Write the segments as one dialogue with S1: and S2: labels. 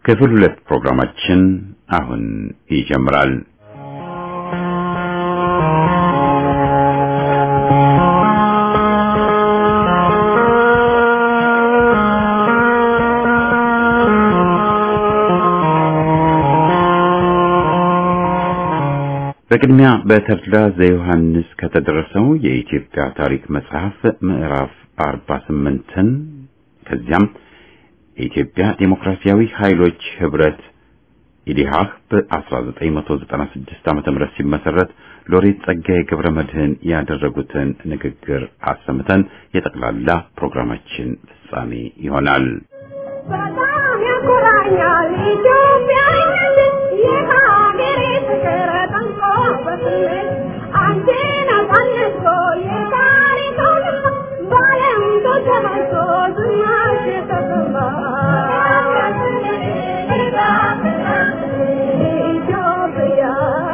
S1: ክፍል ሁለት ፕሮግራማችን አሁን ይጀምራል። በቅድሚያ በተድላ ዘዮሐንስ ከተደረሰው የኢትዮጵያ ታሪክ መጽሐፍ ምዕራፍ 48ን ከዚያም የኢትዮጵያ ዴሞክራሲያዊ ኃይሎች ህብረት ኢዲሃህ በ1996 ዓመተ ምህረት ሲመሰረት ሎሬት ጸጋዬ ገብረ መድህን ያደረጉትን ንግግር አሰምተን የጠቅላላ ፕሮግራማችን ፍጻሜ ይሆናል።
S2: በጣም ያኮራኛል ኢትዮጵያዊነት የሀገሬ ፍቅር ጠንቆ በስሜት አንቺን አሳንሶ የታሪክ አውድማ በዓለም ተሰራጭቶ ዝናሽ ተሰማ። ኢትዮጵያ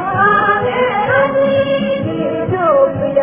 S2: ኢትዮጵያ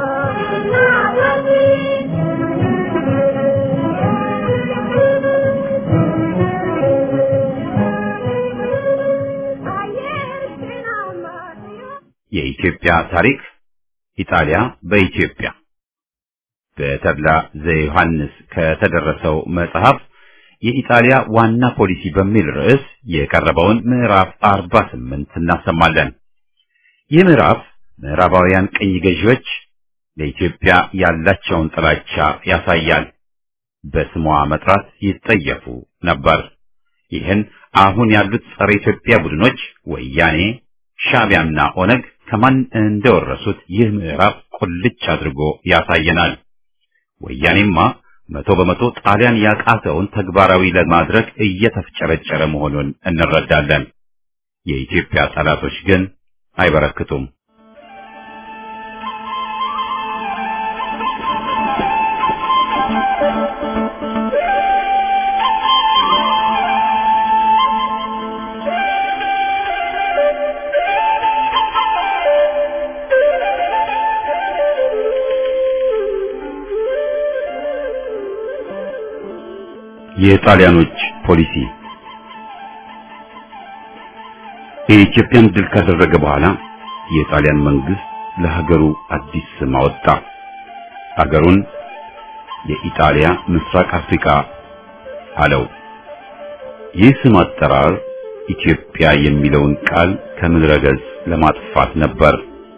S1: የኢትዮጵያ ታሪክ ኢጣሊያ በኢትዮጵያ በተድላ ዘዮሐንስ ከተደረሰው መጽሐፍ የኢጣሊያ ዋና ፖሊሲ በሚል ርዕስ የቀረበውን ምዕራፍ 48 እናሰማለን። ይህ ምዕራፍ ምዕራባውያን ቅኝ ገዢዎች ለኢትዮጵያ ያላቸውን ጥላቻ ያሳያል። በስሟ መጥራት ይጠየፉ ነበር። ይህን አሁን ያሉት ጸረ ኢትዮጵያ ቡድኖች ወያኔ፣ ሻዕቢያና ኦነግ ከማን እንደወረሱት ይህ ምዕራፍ ቁልጭ አድርጎ ያሳየናል። ወያኔማ መቶ በመቶ ጣሊያን ያቃተውን ተግባራዊ ለማድረግ እየተፍጨረጨረ መሆኑን እንረዳለን። የኢትዮጵያ ጠላቶች ግን አይበረክቱም። የጣሊያኖች ፖሊሲ የኢትዮጵያን ድል ካደረገ በኋላ የጣሊያን መንግስት ለሀገሩ አዲስ ስም አወጣ። ሀገሩን የኢጣሊያ ምስራቅ አፍሪካ አለው። ይህ ስም አጠራር ኢትዮጵያ የሚለውን ቃል ከምድረ ገጽ ለማጥፋት ነበር።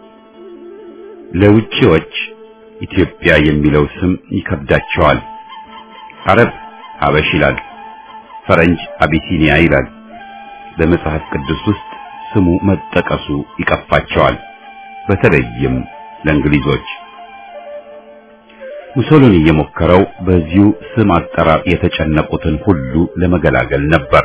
S1: ለውጪዎች ኢትዮጵያ የሚለው ስም ይከብዳቸዋል። አረብ ሀበሽ ይላል፣ ፈረንጅ አቢሲኒያ ይላል። በመጽሐፍ ቅዱስ ውስጥ ስሙ መጠቀሱ ይቀፋቸዋል፣ በተለይም ለእንግሊዞች። ሙሶሎኒ የሞከረው በዚሁ ስም አጠራር የተጨነቁትን ሁሉ ለመገላገል ነበር።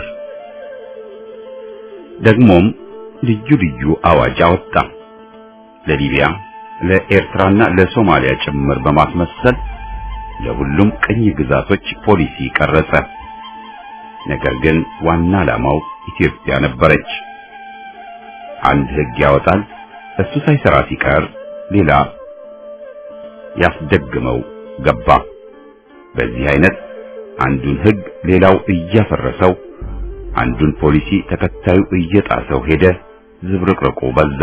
S1: ደግሞም ልዩ ልዩ አዋጅ አወጣ። ለሊቢያ፣ ለኤርትራና ለሶማሊያ ጭምር በማስመሰል ለሁሉም ቅኝ ግዛቶች ፖሊሲ ቀረጸ። ነገር ግን ዋና ዓላማው ኢትዮጵያ ነበረች። አንድ ሕግ ያወጣል፣ እሱ ሳይሰራ ሲቀር ሌላ ያስደግመው ገባ። በዚህ አይነት አንዱን ሕግ ሌላው እያፈረሰው፣ አንዱን ፖሊሲ ተከታዩ እየጣሰው ሄደ። ዝብርቅርቁ በዛ።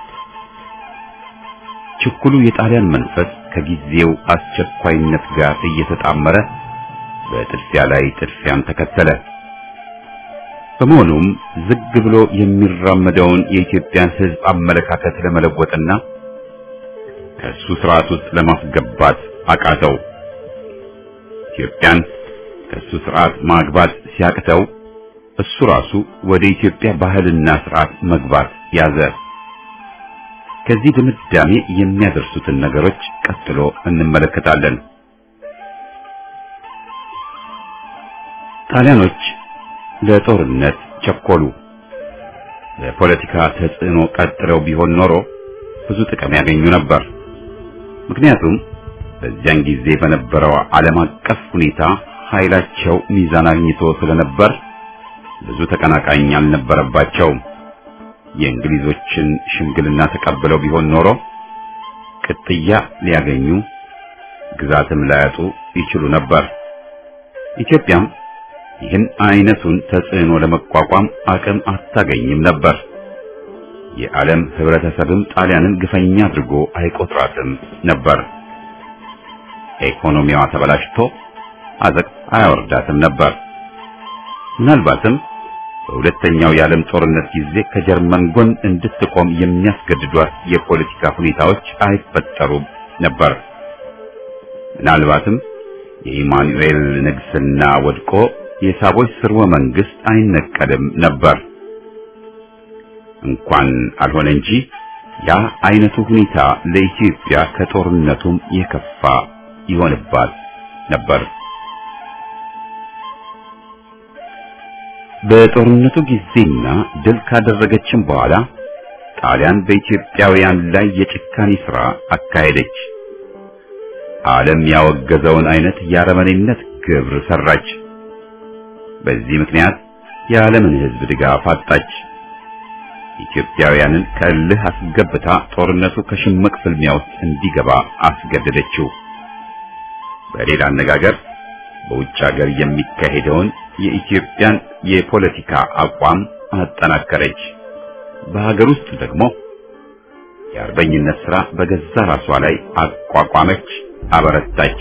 S1: ችኩሉ የጣሊያን መንፈስ ከጊዜው አስቸኳይነት ጋር እየተጣመረ በጥድፊያ ላይ ጥድፊያን ተከተለ። በመሆኑም ዝግ ብሎ የሚራመደውን የኢትዮጵያን ሕዝብ አመለካከት ለመለወጥና ከእሱ ስርዓት ውስጥ ለማስገባት አቃተው። ኢትዮጵያን ከእሱ ስርዓት ማግባት ሲያቅተው እሱ ራሱ ወደ ኢትዮጵያ ባህልና ስርዓት መግባት ያዘ። ከዚህ ድምዳሜ የሚያደርሱትን ነገሮች ቀጥሎ እንመለከታለን። ጣሊያኖች ለጦርነት ቸኮሉ። ለፖለቲካ ተጽዕኖ ቀጥለው ቢሆን ኖሮ ብዙ ጥቅም ያገኙ ነበር። ምክንያቱም በዚያን ጊዜ በነበረው ዓለም አቀፍ ሁኔታ ኃይላቸው ሚዛን አግኝቶ ስለነበር ብዙ ተቀናቃኝ አልነበረባቸውም። የእንግሊዞችን ሽምግልና ተቀብለው ቢሆን ኖሮ ቅጥያ ሊያገኙ ግዛትም ላያጡ ይችሉ ነበር። ኢትዮጵያም ይህን አይነቱን ተጽዕኖ ለመቋቋም አቅም አታገኝም ነበር። የዓለም ህብረተሰብም ጣሊያንን ግፈኛ አድርጎ አይቆጥራትም ነበር። ኢኮኖሚዋ ተበላሽቶ አዘቅ አያወርዳትም ነበር። ምናልባትም በሁለተኛው የዓለም ጦርነት ጊዜ ከጀርመን ጎን እንድትቆም የሚያስገድዷት የፖለቲካ ሁኔታዎች አይፈጠሩም ነበር። ምናልባትም የኢማኑኤል ንግስና ወድቆ የሳቦች ስርወ መንግስት አይነቀልም ነበር። እንኳን አልሆነ እንጂ ያ አይነቱ ሁኔታ ለኢትዮጵያ ከጦርነቱም የከፋ ይሆንባት ነበር። በጦርነቱ ጊዜና ድል ካደረገችም በኋላ ጣሊያን በኢትዮጵያውያን ላይ የጭካኔ ሥራ አካሄደች። ዓለም ያወገዘውን አይነት የአረመኔነት ግብር ሰራች። በዚህ ምክንያት የዓለምን ሕዝብ ድጋፍ አጣች። ኢትዮጵያውያንን ከእልህ አስገብታ ጦርነቱ ከሽምቅ ፍልሚያ ውስጥ እንዲገባ አስገደደችው። በሌላ አነጋገር በውጭ ሀገር የሚካሄደውን የኢትዮጵያን የፖለቲካ አቋም አጠናከረች። በሀገር ውስጥ ደግሞ የአርበኝነት ሥራ በገዛ ራሷ ላይ አቋቋመች፣ አበረታች።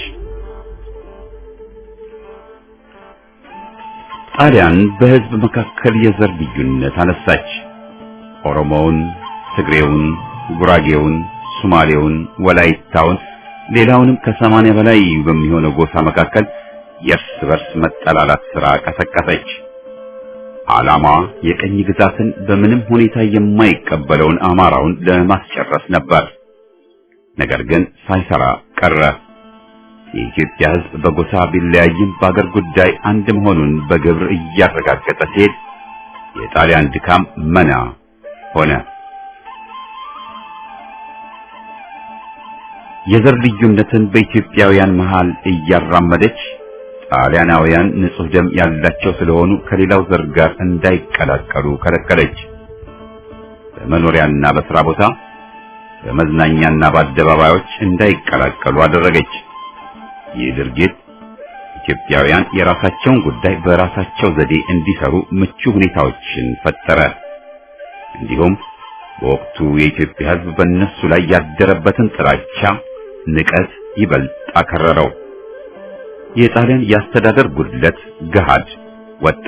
S1: ጣሊያን በሕዝብ መካከል የዘር ልዩነት አነሳች። ኦሮሞውን፣ ትግሬውን፣ ጉራጌውን፣ ሶማሌውን፣ ወላይታውን ሌላውንም ከሰማንያ በላይ በሚሆነው ጎሳ መካከል የእርስ በርስ መጠላላት ሥራ ቀሰቀሰች። ዓላማዋ የቀኝ ግዛትን በምንም ሁኔታ የማይቀበለውን አማራውን ለማስጨረስ ነበር። ነገር ግን ሳይሰራ ቀረ። የኢትዮጵያ ሕዝብ በጎሳ ቢለያይም በአገር ጉዳይ አንድ መሆኑን በግብር እያረጋገጠ ሲሄድ የጣሊያን ድካም መና ሆነ። የዘር ልዩነትን በኢትዮጵያውያን መሃል እያራመደች ጣሊያናውያን ንጹሕ ደም ያላቸው ስለሆኑ ከሌላው ዘር ጋር እንዳይቀላቀሉ ከለከለች። በመኖሪያና በሥራ ቦታ፣ በመዝናኛና በአደባባዮች እንዳይቀላቀሉ አደረገች። ይህ ድርጊት ኢትዮጵያውያን የራሳቸውን ጉዳይ በራሳቸው ዘዴ እንዲሰሩ ምቹ ሁኔታዎችን ፈጠረ። እንዲሁም በወቅቱ የኢትዮጵያ ሕዝብ በእነሱ ላይ ያደረበትን ጥላቻ፣ ንቀት ይበልጥ አከረረው። የጣሊያን የአስተዳደር ጉድለት ገሃድ ወጣ።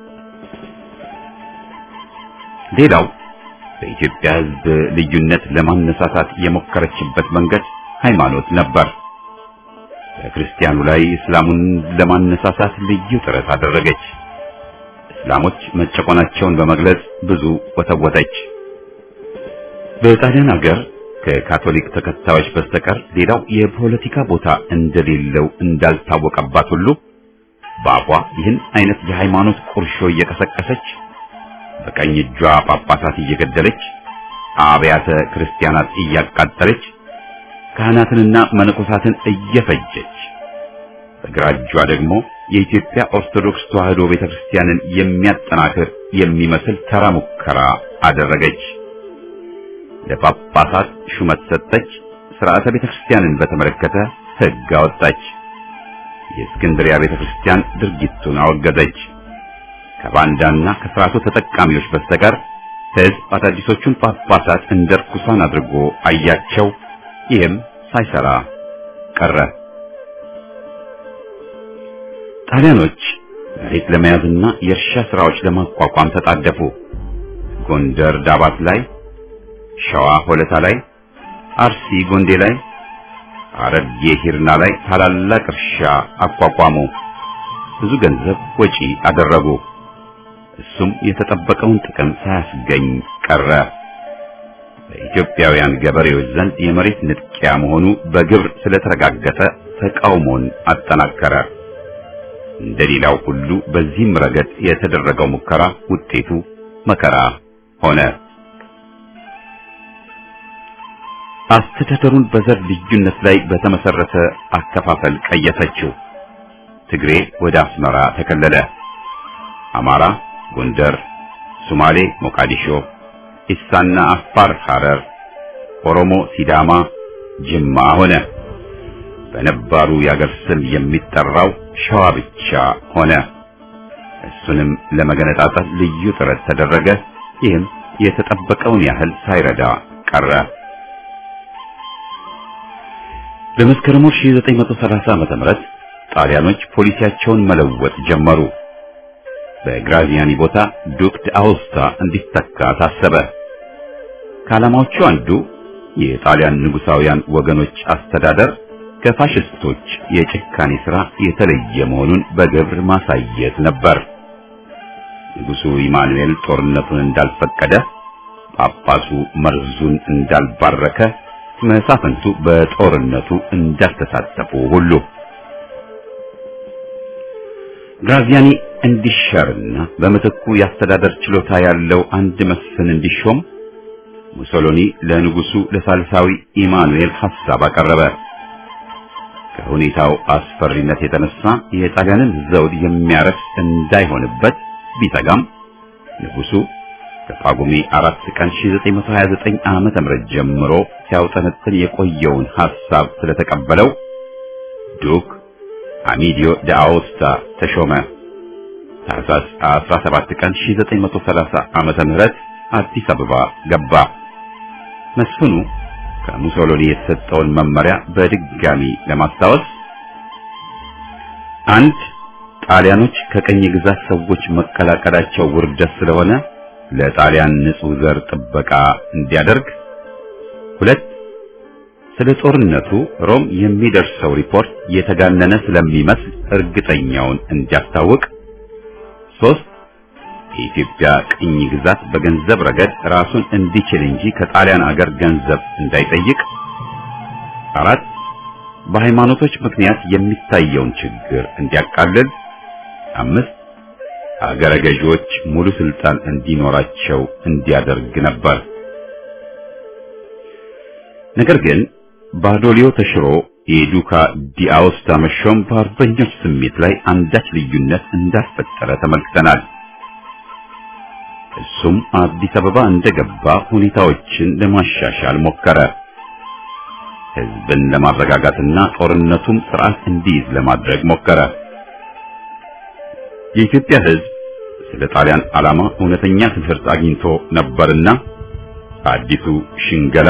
S1: ሌላው በኢትዮጵያ ሕዝብ ልዩነት ለማነሳሳት የሞከረችበት መንገድ ሃይማኖት ነበር። በክርስቲያኑ ላይ እስላሙን ለማነሳሳት ልዩ ጥረት አደረገች። እስላሞች መጨቆናቸውን በመግለጽ ብዙ ወተወተች። በጣሊያን ሀገር ከካቶሊክ ተከታዮች በስተቀር ሌላው የፖለቲካ ቦታ እንደሌለው እንዳልታወቀባት ሁሉ በአፏ ይህን አይነት የሃይማኖት ቁርሾ እየቀሰቀሰች በቀኝ እጇ ጳጳሳት እየገደለች አብያተ ክርስቲያናት እያቃጠለች ካህናትንና መነኮሳትን እየፈጀች በግራ እጇ ደግሞ የኢትዮጵያ ኦርቶዶክስ ተዋሕዶ ቤተክርስቲያንን የሚያጠናክር የሚመስል ተራ ሙከራ አደረገች። ለጳጳሳት ሹመት ሰጠች። ሥርዓተ ቤተክርስቲያንን በተመለከተ ሕግ አወጣች። የእስክንድሪያ ቤተክርስቲያን ድርጊቱን አወገዘች። ከባንዳና ከሥርዓቱ ተጠቃሚዎች በስተቀር ሕዝብ አዳዲሶቹን ጳጳሳት እንደ ርኩሳን አድርጎ አያቸው። ይህም ሳይሰራ ቀረ። ጣሊያኖች መሬት ለመያዝና የእርሻ ሥራዎች ለማቋቋም ተጣደፉ። ጎንደር ዳባት ላይ፣ ሸዋ ሆለታ ላይ፣ አርሲ ጎንዴ ላይ፣ ሐረርጌ ሂርና ላይ ታላላቅ እርሻ አቋቋሙ። ብዙ ገንዘብ ወጪ አደረጉ። እሱም የተጠበቀውን ጥቅም ሳያስገኝ ቀረ። በኢትዮጵያውያን ገበሬዎች ዘንድ የመሬት ንጥቂያ መሆኑ በግብር ስለተረጋገጠ ተቃውሞን አጠናከረ። እንደሌላው ሁሉ በዚህም ረገድ የተደረገው ሙከራ ውጤቱ መከራ ሆነ። አስተዳደሩን በዘር ልዩነት ላይ በተመሰረተ አከፋፈል ቀየሰችው። ትግሬ ወደ አስመራ ተከለለ። አማራ ጎንደር፣ ሶማሌ ሞቃዲሾ፣ ኢሳና አፋር ሐረር፣ ኦሮሞ ሲዳማ ጅማ ሆነ። በነባሩ የአገር ስም የሚጠራው ሸዋ ብቻ ሆነ። እሱንም ለመገነጣጠል ልዩ ጥረት ተደረገ። ይህም የተጠበቀውን ያህል ሳይረዳ ቀረ። በመስከረም 1930 ዓመተ ምህረት ጣሊያኖች ፖሊሲያቸውን መለወጥ ጀመሩ። በግራዚያኒ ቦታ ዱክ ዳኦስታ እንዲተካ ታሰበ። ከዓላማዎቹ አንዱ የጣሊያን ንጉሳውያን ወገኖች አስተዳደር ከፋሽስቶች የጭካኔ ሥራ የተለየ መሆኑን በግብር ማሳየት ነበር። ንጉሡ ኢማኑኤል ጦርነቱን እንዳልፈቀደ፣ ጳጳሱ መርዙን እንዳልባረከ፣ መሳፍንቱ በጦርነቱ እንዳልተሳተፉ ሁሉ ግራዚያኒ እንዲሻርና በምትኩ የአስተዳደር ችሎታ ያለው አንድ መስፍን እንዲሾም ሙሶሎኒ ለንጉሱ ለሳልሳዊ ኢማኑኤል ሐሳብ አቀረበ። ከሁኔታው አስፈሪነት የተነሳ የጣሊያንን ዘውድ የሚያረክስ እንዳይሆንበት ቢሰጋም ንጉሱ ከጳጉሜ 4 ቀን 1929 ዓመተ ምህረት ጀምሮ ሲያውጠነጥን የቆየውን ሐሳብ ስለተቀበለው ዱክ አሚዲዮ ዳአውስታ ተሾመ። ታህሳስ 17 ቀን 1930 ዓመተ ምህረት አዲስ አበባ ገባ። መስፍኑ ከሙሶሎኒ የተሰጠውን መመሪያ በድጋሚ ለማስታወስ አንድ ጣሊያኖች ከቀኝ ግዛት ሰዎች መቀላቀላቸው ውርደት ስለሆነ ለጣሊያን ንጹሕ ዘር ጥበቃ እንዲያደርግ፣ ሁለት ስለ ጦርነቱ ሮም የሚደርሰው ሪፖርት የተጋነነ ስለሚመስል እርግጠኛውን እንዲያስታውቅ፣ ሶስት የኢትዮጵያ ቅኝ ግዛት በገንዘብ ረገድ ራሱን እንዲችል እንጂ ከጣሊያን አገር ገንዘብ እንዳይጠይቅ፣ አራት በሃይማኖቶች ምክንያት የሚታየውን ችግር እንዲያቃልል፣ አምስት አገረ ገዢዎች ሙሉ ስልጣን እንዲኖራቸው እንዲያደርግ ነበር። ነገር ግን ባዶሊዮ ተሽሮ የዱካ ዲአውስታ መሾም በአርበኞች ስሜት ላይ አንዳች ልዩነት እንዳስፈጠረ ተመልክተናል። እሱም አዲስ አበባ እንደገባ ሁኔታዎችን ለማሻሻል ሞከረ። ሕዝብን ለማረጋጋትና ጦርነቱም ስርዓት እንዲይዝ ለማድረግ ሞከረ። የኢትዮጵያ ሕዝብ ስለ ጣሊያን ዓላማ እውነተኛ ትምህርት አግኝቶ ነበርና አዲሱ ሽንገላ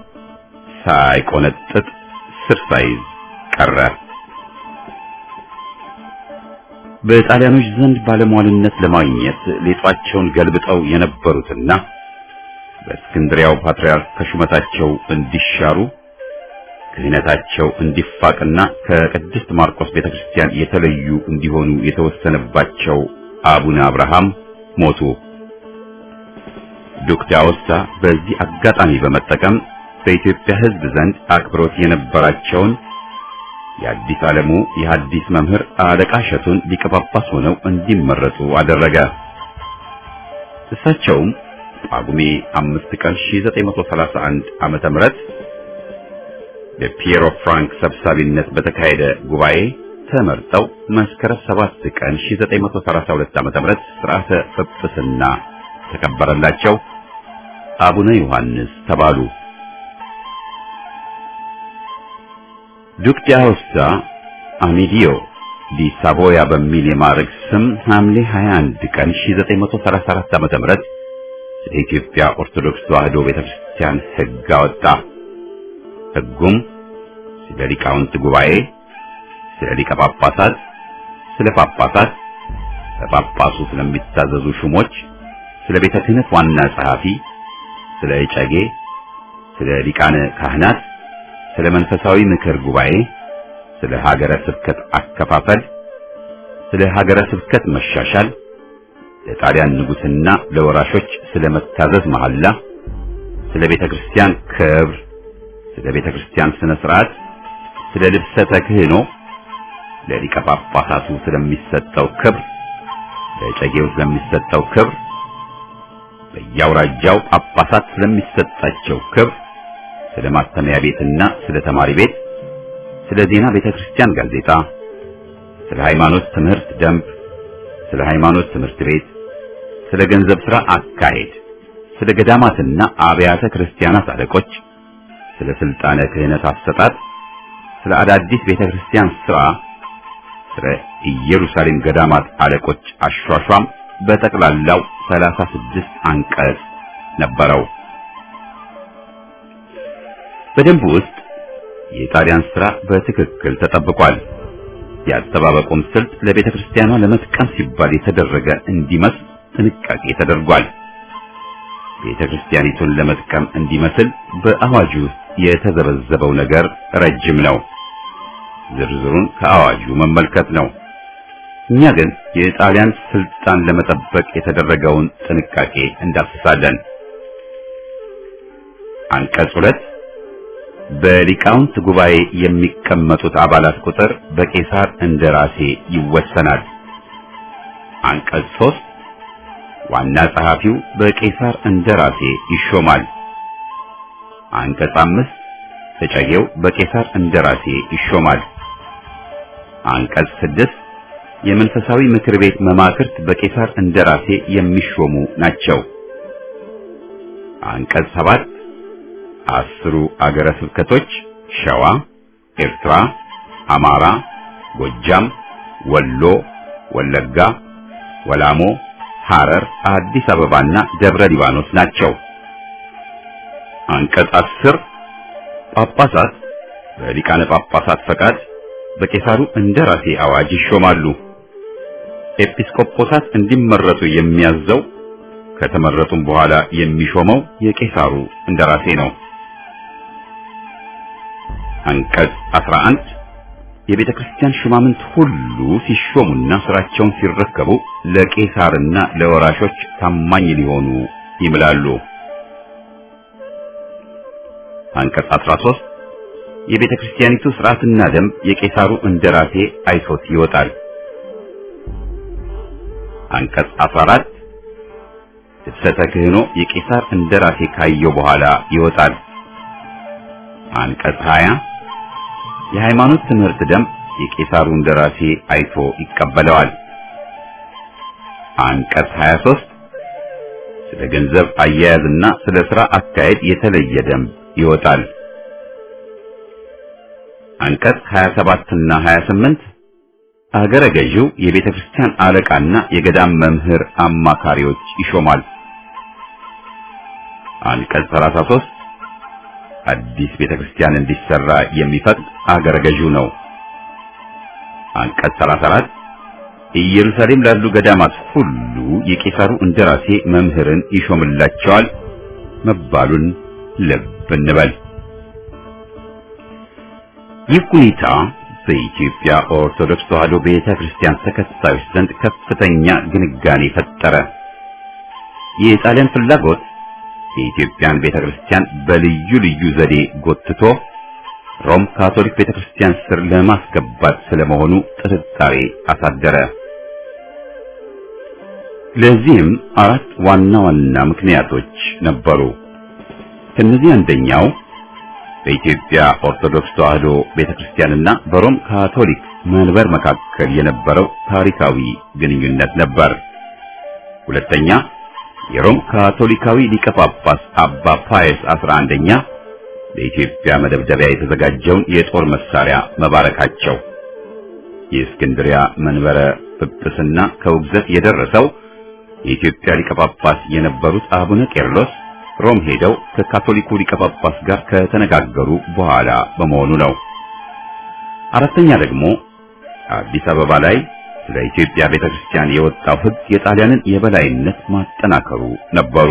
S1: ሳይቆነጥጥ ስር ሳይዝ ቀረ። በጣሊያኖች ዘንድ ባለሟልነት ለማግኘት ሌጧቸውን ገልብጠው የነበሩትና በእስክንድሪያው ፓትርያርክ ከሹመታቸው እንዲሻሩ ክህነታቸው እንዲፋቅና ከቅድስት ማርቆስ ቤተክርስቲያን የተለዩ እንዲሆኑ የተወሰነባቸው አቡነ አብርሃም ሞቱ። ዱክ ዳኦስታ በዚህ አጋጣሚ በመጠቀም በኢትዮጵያ ሕዝብ ዘንድ አክብሮት የነበራቸውን የአዲስ ዓለሙ የሐዲስ መምህር አለቃ እሸቱን ሊቀ ጳጳስ ሆነው እንዲመረጡ አደረገ። እሳቸውም ጳጉሜ አምስት ቀን 1931 ዓመተ ምህረት በፒየሮ ፍራንክ ሰብሳቢነት በተካሄደ ጉባኤ ተመርጠው መስከረም 7 ቀን 1932 ዓመተ ምህረት ሥርዓተ ጵጵስና ተከበረላቸው። አቡነ ዮሐንስ ተባሉ። ዱክ ዳኦስታ አሚዲዮ ዲ ሳቮያ በሚል የማዕረግ ስም ሐምሌ 21 ቀን 1934 ዓ.ም ስለ ኢትዮጵያ ኦርቶዶክስ ተዋሕዶ ቤተክርስቲያን ሕግ አወጣ። ሕጉም ስለ ሊቃውንት ጉባኤ፣ ስለ ሊቀ ጳጳሳት፣ ስለ ጳጳሳት፣ በጳጳሱ ስለሚታዘዙ ሹሞች፣ ስለ ቤተ ክህነት ዋና ጸሐፊ፣ ስለ እጨጌ፣ ስለ ሊቃነ ካህናት ስለ መንፈሳዊ ምክር ጉባኤ፣ ስለ ሀገረ ስብከት አከፋፈል፣ ስለ ሀገረ ስብከት መሻሻል፣ ለጣሊያን ንጉሥና ለወራሾች ስለ መታዘዝ መሐላ፣ ስለ ቤተ ክርስቲያን ክብር፣ ስለ ቤተ ክርስቲያን ስነ ስርዓት፣ ስለ ልብሰተ ክህኖ፣ ለሊቀ ጳጳሳቱ ስለሚሰጠው ክብር፣ ለጨጌው ስለሚሰጠው ክብር፣ በየአውራጃው ጳጳሳት ስለሚሰጣቸው ክብር ስለ ማተሚያ ቤትና ስለ ተማሪ ቤት፣ ስለ ዜና ቤተ ክርስቲያን ጋዜጣ፣ ስለ ሃይማኖት ትምህርት ደንብ፣ ስለ ሃይማኖት ትምህርት ቤት፣ ስለ ገንዘብ ሥራ አካሄድ፣ ስለ ገዳማትና አብያተ ክርስቲያናት አለቆች፣ ስለ ስልጣነ ክህነት አሰጣጥ፣ ስለ አዳዲስ ቤተ ክርስቲያን ሥራ፣ ስለ ኢየሩሳሌም ገዳማት አለቆች አሿሿም በጠቅላላው 36 አንቀጽ ነበረው። በደንቡ ውስጥ የጣሊያን ስራ በትክክል ተጠብቋል። የአጠባበቁም ስልት ለቤተ ክርስቲያኗ ለመጥቀም ሲባል የተደረገ እንዲመስል ጥንቃቄ ተደርጓል። ቤተ ክርስቲያኒቱን ለመጥቀም እንዲመስል በአዋጁ ውስጥ የተዘበዘበው ነገር ረጅም ነው። ዝርዝሩን ከአዋጁ መመልከት ነው። እኛ ግን የጣሊያን ስልጣን ለመጠበቅ የተደረገውን ጥንቃቄ እንዳስሳለን። አንቀጽ ሁለት በሊቃውንት ጉባኤ የሚቀመጡት አባላት ቁጥር በቄሳር እንደራሴ ይወሰናል። አንቀጽ ሶስት ዋና ጸሐፊው በቄሳር እንደራሴ ይሾማል። አንቀጽ አምስት ተጨጌው በቄሳር እንደራሴ ይሾማል። አንቀጽ ስድስት የመንፈሳዊ ምክር ቤት መማክርት በቄሳር እንደራሴ የሚሾሙ ናቸው። አንቀጽ ሰባት አስሩ አገረ ስብከቶች ሸዋ፣ ኤርትራ፣ አማራ፣ ጎጃም፣ ወሎ፣ ወለጋ፣ ወላሞ፣ ሐረር፣ አዲስ አበባና ደብረ ሊባኖስ ናቸው። አንቀጽ አስር ጳጳሳት በሊቃነ ጳጳሳት ፈቃድ በቄሳሩ እንደራሴ አዋጅ ይሾማሉ። ኤጲስቆጶሳት እንዲመረጡ የሚያዘው ከተመረጡም በኋላ የሚሾመው የቄሳሩ እንደራሴ ነው። አንቀጽ 11 የቤተ ክርስቲያን ሹማምንት ሁሉ ሲሾሙና ስራቸውን ሲረከቡ ለቄሳርና ለወራሾች ታማኝ ሊሆኑ ይምላሉ። አንቀጽ 13 የቤተ ክርስቲያኒቱ ስርዓትና ደንብ የቄሳሩ እንደራሴ አይቶት ይወጣል። አንቀጽ 14 ልብሰተ ክህኖ የቄሳር እንደራሴ ካየው በኋላ ይወጣል። አንቀጽ 20 የሃይማኖት ትምህርት ደንብ የቄሳሩ እንደራሴ አይቶ ይቀበለዋል። አንቀጽ 23 ስለ ገንዘብ አያያዝና ስለ ሥራ አካሄድ የተለየ ደንብ ይወጣል። አንቀጽ 27 እና 28 አገረ ገዢው የቤተ ክርስቲያን አለቃና የገዳም መምህር አማካሪዎች ይሾማል። አንቀጽ 33 አዲስ ቤተ ክርስቲያን እንዲሰራ የሚፈቅድ አገረ ገዢው ነው። አንቀጽ 34 ኢየሩሳሌም ላሉ ገዳማት ሁሉ የቄሳሩ እንደራሴ መምህርን ይሾምላቸዋል መባሉን ልብ እንበል። ይህ ሁኔታ በኢትዮጵያ ኦርቶዶክስ ተዋሕዶ ቤተ ክርስቲያን ተከታዮች ዘንድ ከፍተኛ ግንጋኔ ፈጠረ። የጣሊያን ፍላጎት የኢትዮጵያን ቤተ ክርስቲያን በልዩ ልዩ ዘዴ ጎትቶ ሮም ካቶሊክ ቤተ ክርስቲያን ስር ለማስገባት ስለመሆኑ ጥርጣሬ አሳደረ። ለዚህም አራት ዋና ዋና ምክንያቶች ነበሩ። ከነዚህ አንደኛው በኢትዮጵያ ኦርቶዶክስ ተዋሕዶ ቤተክርስቲያንና በሮም ካቶሊክ መንበር መካከል የነበረው ታሪካዊ ግንኙነት ነበር። ሁለተኛ የሮም ካቶሊካዊ ሊቀ ጳጳስ አባ ፓየስ አስራ አንደኛ ለኢትዮጵያ መደብደቢያ የተዘጋጀውን የጦር መሳሪያ መባረካቸው። የእስክንድሪያ መንበረ ጵጵስና ከውግዘት የደረሰው የኢትዮጵያ ሊቀ ጳጳስ የነበሩት አቡነ ቄርሎስ ሮም ሄደው ከካቶሊኩ ሊቀ ጳጳስ ጋር ከተነጋገሩ በኋላ በመሆኑ ነው። አራተኛ ደግሞ አዲስ አበባ ላይ ስለ ኢትዮጵያ ቤተክርስቲያን የወጣው ሕግ የጣሊያንን የበላይነት ማጠናከሩ ነበሩ።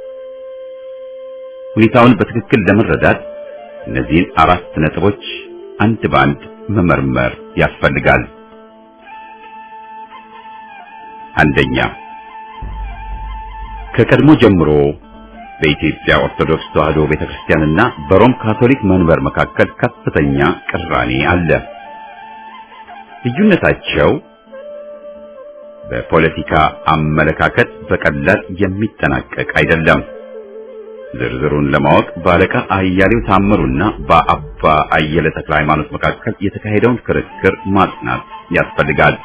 S1: ሁኔታውን በትክክል ለመረዳት እነዚህን አራት ነጥቦች አንድ ባንድ መመርመር ያስፈልጋል። አንደኛ ከቀድሞ ጀምሮ በኢትዮጵያ ኦርቶዶክስ ተዋሕዶ ቤተክርስቲያንና በሮም ካቶሊክ መንበር መካከል ከፍተኛ ቅራኔ አለ። ልዩነታቸው በፖለቲካ አመለካከት በቀላል የሚጠናቀቅ አይደለም። ዝርዝሩን ለማወቅ በአለቃ አያሌው ታምሩና በአባ አየለ ተክለ ሃይማኖት መካከል የተካሄደውን ክርክር ማጥናት ያስፈልጋል።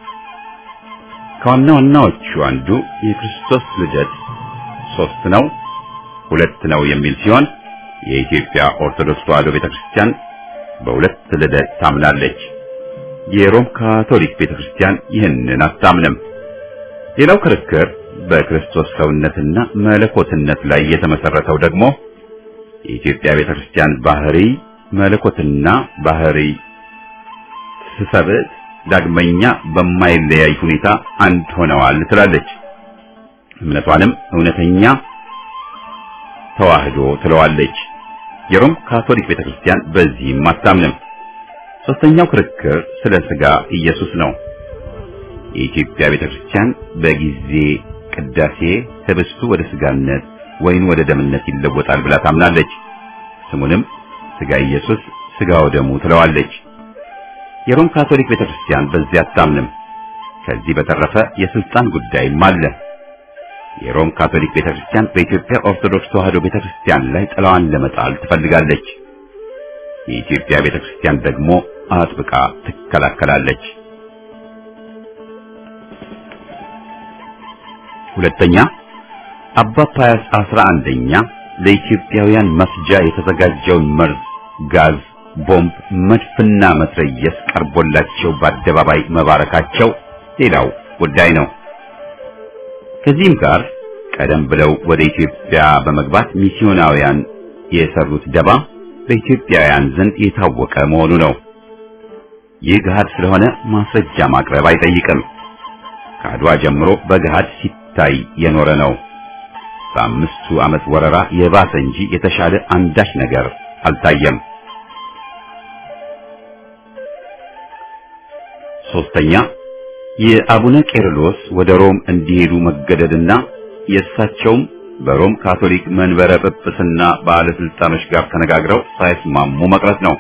S1: ከዋና ዋናዎቹ አንዱ የክርስቶስ ልደት ሶስት ነው ሁለት ነው የሚል ሲሆን የኢትዮጵያ ኦርቶዶክስ ተዋሕዶ ቤተክርስቲያን በሁለት ልደት ታምናለች። የሮም ካቶሊክ ቤተክርስቲያን ይህንን አታምንም። ሌላው ክርክር በክርስቶስ ሰውነትና መለኮትነት ላይ የተመሰረተው ደግሞ የኢትዮጵያ ቤተክርስቲያን ባህሪ መለኮትና ባህሪ ስሰብዕት ዳግመኛ በማይለያይ ሁኔታ አንድ ሆነዋል ትላለች። እምነቷንም እውነተኛ ተዋህዶ ትለዋለች። የሮም ካቶሊክ ቤተክርስቲያን በዚህም አታምንም። ሶስተኛው ክርክር ስለ ሥጋ ኢየሱስ ነው። የኢትዮጵያ ቤተክርስቲያን በጊዜ ቅዳሴ ህብስቱ ወደ ሥጋነት ወይን ወደ ደምነት ይለወጣል ብላ ታምናለች። ስሙንም ሥጋ ኢየሱስ ሥጋ ወደሙ ትለዋለች። የሮም ካቶሊክ ቤተክርስቲያን በዚህ አታምንም። ከዚህ በተረፈ የስልጣን ጉዳይም አለ። የሮም ካቶሊክ ቤተክርስቲያን በኢትዮጵያ ኦርቶዶክስ ተዋሕዶ ቤተክርስቲያን ላይ ጥላዋን ለመጣል ትፈልጋለች። የኢትዮጵያ ቤተክርስቲያን ደግሞ አጥብቃ ትከላከላለች። ሁለተኛ አባ ፓያስ አስራ አንደኛ ለኢትዮጵያውያን መፍጃ የተዘጋጀውን መርዝ፣ ጋዝ፣ ቦምብ፣ መድፍና መትረየስ ቀርቦላቸው በአደባባይ መባረካቸው ሌላው ጉዳይ ነው። ከዚህም ጋር ቀደም ብለው ወደ ኢትዮጵያ በመግባት ሚስዮናውያን የሰሩት ደባ በኢትዮጵያውያን ዘንድ የታወቀ መሆኑ ነው። ይህ ገሃድ ስለሆነ ማስረጃ ማቅረብ አይጠይቅም። ከአድዋ ጀምሮ በገሃድ ሲታይ የኖረ ነው። በአምስቱ ዓመት ወረራ የባሰ እንጂ የተሻለ አንዳች ነገር አልታየም። ሶስተኛ የአቡነ ቄርሎስ ወደ ሮም እንዲሄዱ መገደድና የእሳቸውም በሮም ካቶሊክ መንበረ ጵጵስና ባለስልጣኖች ጋር ተነጋግረው ሳይስማሙ መቅረት ነው።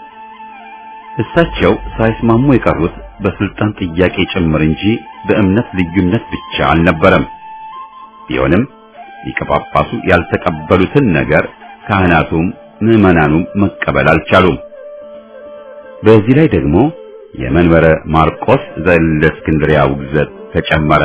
S1: እሳቸው ሳይስማሙ የቀሩት በስልጣን ጥያቄ ጭምር እንጂ በእምነት ልዩነት ብቻ አልነበረም። ቢሆንም ሊቀ ጳጳሱ ያልተቀበሉትን ነገር ካህናቱም ምዕመናኑም መቀበል አልቻሉም። በዚህ ላይ ደግሞ የመንበረ ማርቆስ ዘእስክንድርያ ውግዘት ተጨመረ።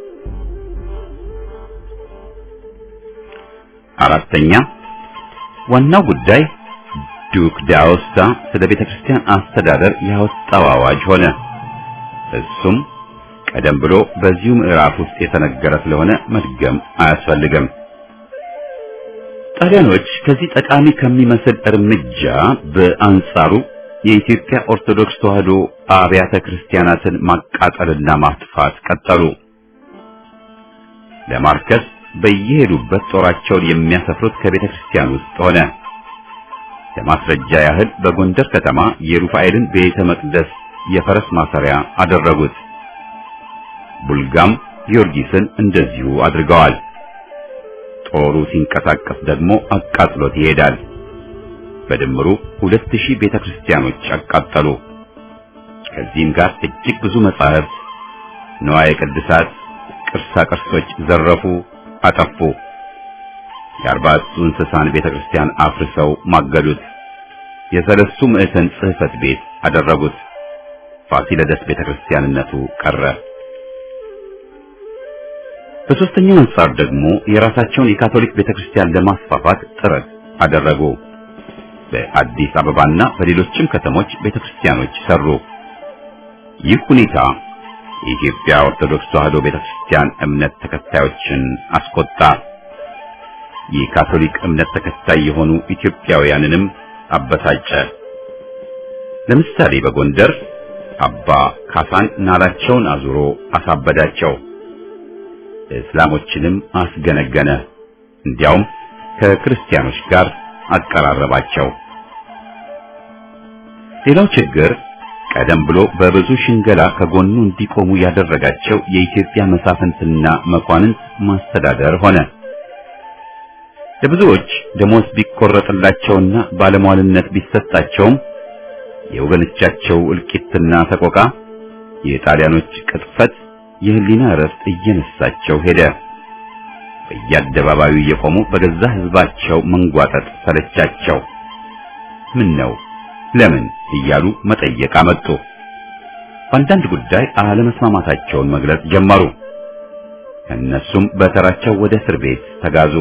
S1: አራተኛ ዋናው ጉዳይ ዱክ ዳውስታ ስለ ቤተ ክርስቲያን አስተዳደር ያወጣው አዋጅ ሆነ። እሱም ቀደም ብሎ በዚሁ ምዕራፍ ውስጥ የተነገረ ስለሆነ መድገም አያስፈልግም። ጣሊያኖች ከዚህ ጠቃሚ ከሚመስል እርምጃ በአንጻሩ የኢትዮጵያ ኦርቶዶክስ ተዋሕዶ አብያተ ክርስቲያናትን ማቃጠልና ማጥፋት ቀጠሉ። ለማርከስ በየሄዱበት ጦራቸውን የሚያሰፍሩት ከቤተ ክርስቲያን ውስጥ ሆነ። ለማስረጃ ያህል በጎንደር ከተማ የሩፋኤልን ቤተ መቅደስ የፈረስ ማሰሪያ አደረጉት። ቡልጋም ጊዮርጊስን እንደዚሁ አድርገዋል። ጦሩ ሲንቀሳቀስ ደግሞ አቃጥሎት ይሄዳል። በድምሩ ሁለት ሺህ ቤተ ክርስቲያኖች አቃጠሉ። ከዚህም ጋር እጅግ ብዙ መጻሕፍት፣ ንዋየ ቅድሳት፣ ቅርሳ ቅርሶች ዘረፉ፣ አጠፉ። የአርባዕቱ እንስሳን ቤተ ክርስቲያን አፍርሰው ማገዱት። የሰለስቱ ምዕተን ጽሕፈት ቤት አደረጉት። ፋሲለደስ ቤተ ክርስቲያንነቱ ቀረ። በሦስተኛው አንጻር ደግሞ የራሳቸውን የካቶሊክ ቤተ ክርስቲያን ለማስፋፋት ጥረት አደረጉ። በአዲስ አበባና በሌሎችም ከተሞች ቤተ ክርስቲያኖች ሰሩ። ይህ ሁኔታ የኢትዮጵያ ኦርቶዶክስ ተዋሕዶ ቤተ ክርስቲያን እምነት ተከታዮችን አስቆጣ። የካቶሊክ እምነት ተከታይ የሆኑ ኢትዮጵያውያንንም አበሳጨ። ለምሳሌ በጎንደር አባ ካሳን ናላቸውን አዙሮ አሳበዳቸው። እስላሞችንም አስገነገነ። እንዲያውም ከክርስቲያኖች ጋር አቀራረባቸው። ሌላው ችግር ቀደም ብሎ በብዙ ሽንገላ ከጎኑ እንዲቆሙ ያደረጋቸው የኢትዮጵያ መሳፍንትና መኳንንት ማስተዳደር ሆነ። ለብዙዎች ደሞዝ ቢቆረጥላቸውና ባለሟልነት ቢሰጣቸውም የወገኖቻቸው እልቂትና ሰቆቃ፣ የጣሊያኖች ቅጥፈት የህሊና እረፍት እየነሳቸው ሄደ። በየአደባባዩ እየቆሙ በገዛ ህዝባቸው መንጓጠጥ ሰለቻቸው። ምን ነው ለምን እያሉ መጠየቅ አመጡ። በአንዳንድ ጉዳይ አለመስማማታቸውን መግለጽ ጀመሩ። ከእነሱም በተራቸው ወደ እስር ቤት ተጋዙ።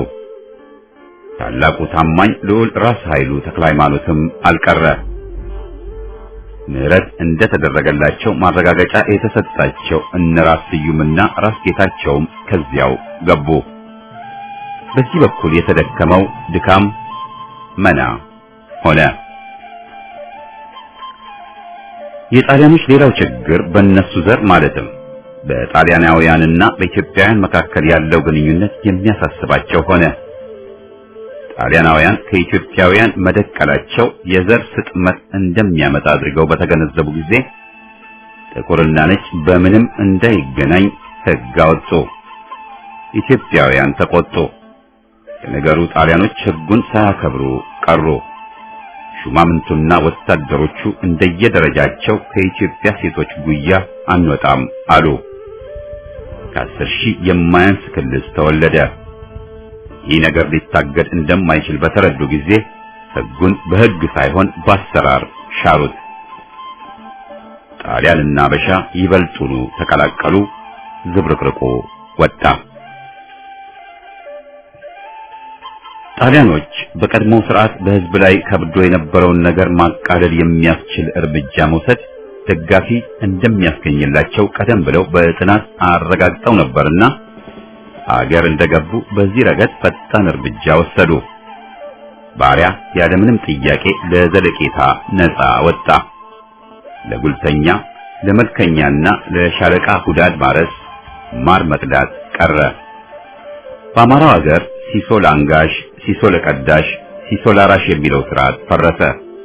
S1: ታላቁ ታማኝ ልዑል ራስ ኃይሉ ተክለ ሃይማኖትም አልቀረ። ምህረት እንደተደረገላቸው ማረጋገጫ የተሰጣቸው እነ ራስ ስዩምና ራስ ጌታቸውም ከዚያው ገቡ። በዚህ በኩል የተደከመው ድካም መና ሆነ። የጣሊያኖች ሌላው ችግር በእነሱ ዘር ማለትም በጣሊያናውያንና በኢትዮጵያውያን መካከል ያለው ግንኙነት የሚያሳስባቸው ሆነ። ጣሊያናውያን ከኢትዮጵያውያን መደቀላቸው የዘር ስጥመት እንደሚያመጣ አድርገው በተገነዘቡ ጊዜ ጥቁርና ነጭ በምንም እንዳይገናኝ ሕግ አወጡ። ኢትዮጵያውያን ተቆጡ። የነገሩ ጣሊያኖች ሕጉን ሳያከብሩ ቀሩ። ሹማምንቱና ወታደሮቹ እንደየደረጃቸው ከኢትዮጵያ ሴቶች ጉያ አንወጣም አሉ። ከአስር ሺህ የማያንስ ክልስ ተወለደ። ይህ ነገር ሊታገድ እንደማይችል በተረዱ ጊዜ ሕጉን በሕግ ሳይሆን በአሰራር ሻሩት። ጣሊያንና አበሻ ይበልጡኑ ተቀላቀሉ። ዝብርቅርቁ ወጣ። ጣሊያኖች በቀድሞው ስርዓት በሕዝብ ላይ ከብዶ የነበረውን ነገር ማቃለል የሚያስችል እርምጃ መውሰድ ደጋፊ እንደሚያስገኝላቸው ቀደም ብለው በጥናት አረጋግጠው ነበርና አገር እንደገቡ በዚህ ረገድ ፈጣን እርምጃ ወሰዱ። ባሪያ ያለምንም ጥያቄ ለዘለቄታ ነፃ ወጣ። ለጉልተኛ፣ ለመልከኛና ለሻለቃ ሁዳድ ማረስ፣ ማር መቅዳት ቀረ። በአማራው አገር ሲሶ ለአንጋሽ፣ ሲሶ ለቀዳሽ፣ ሲሶ ላራሽ የሚለው ስርዓት ፈረሰ።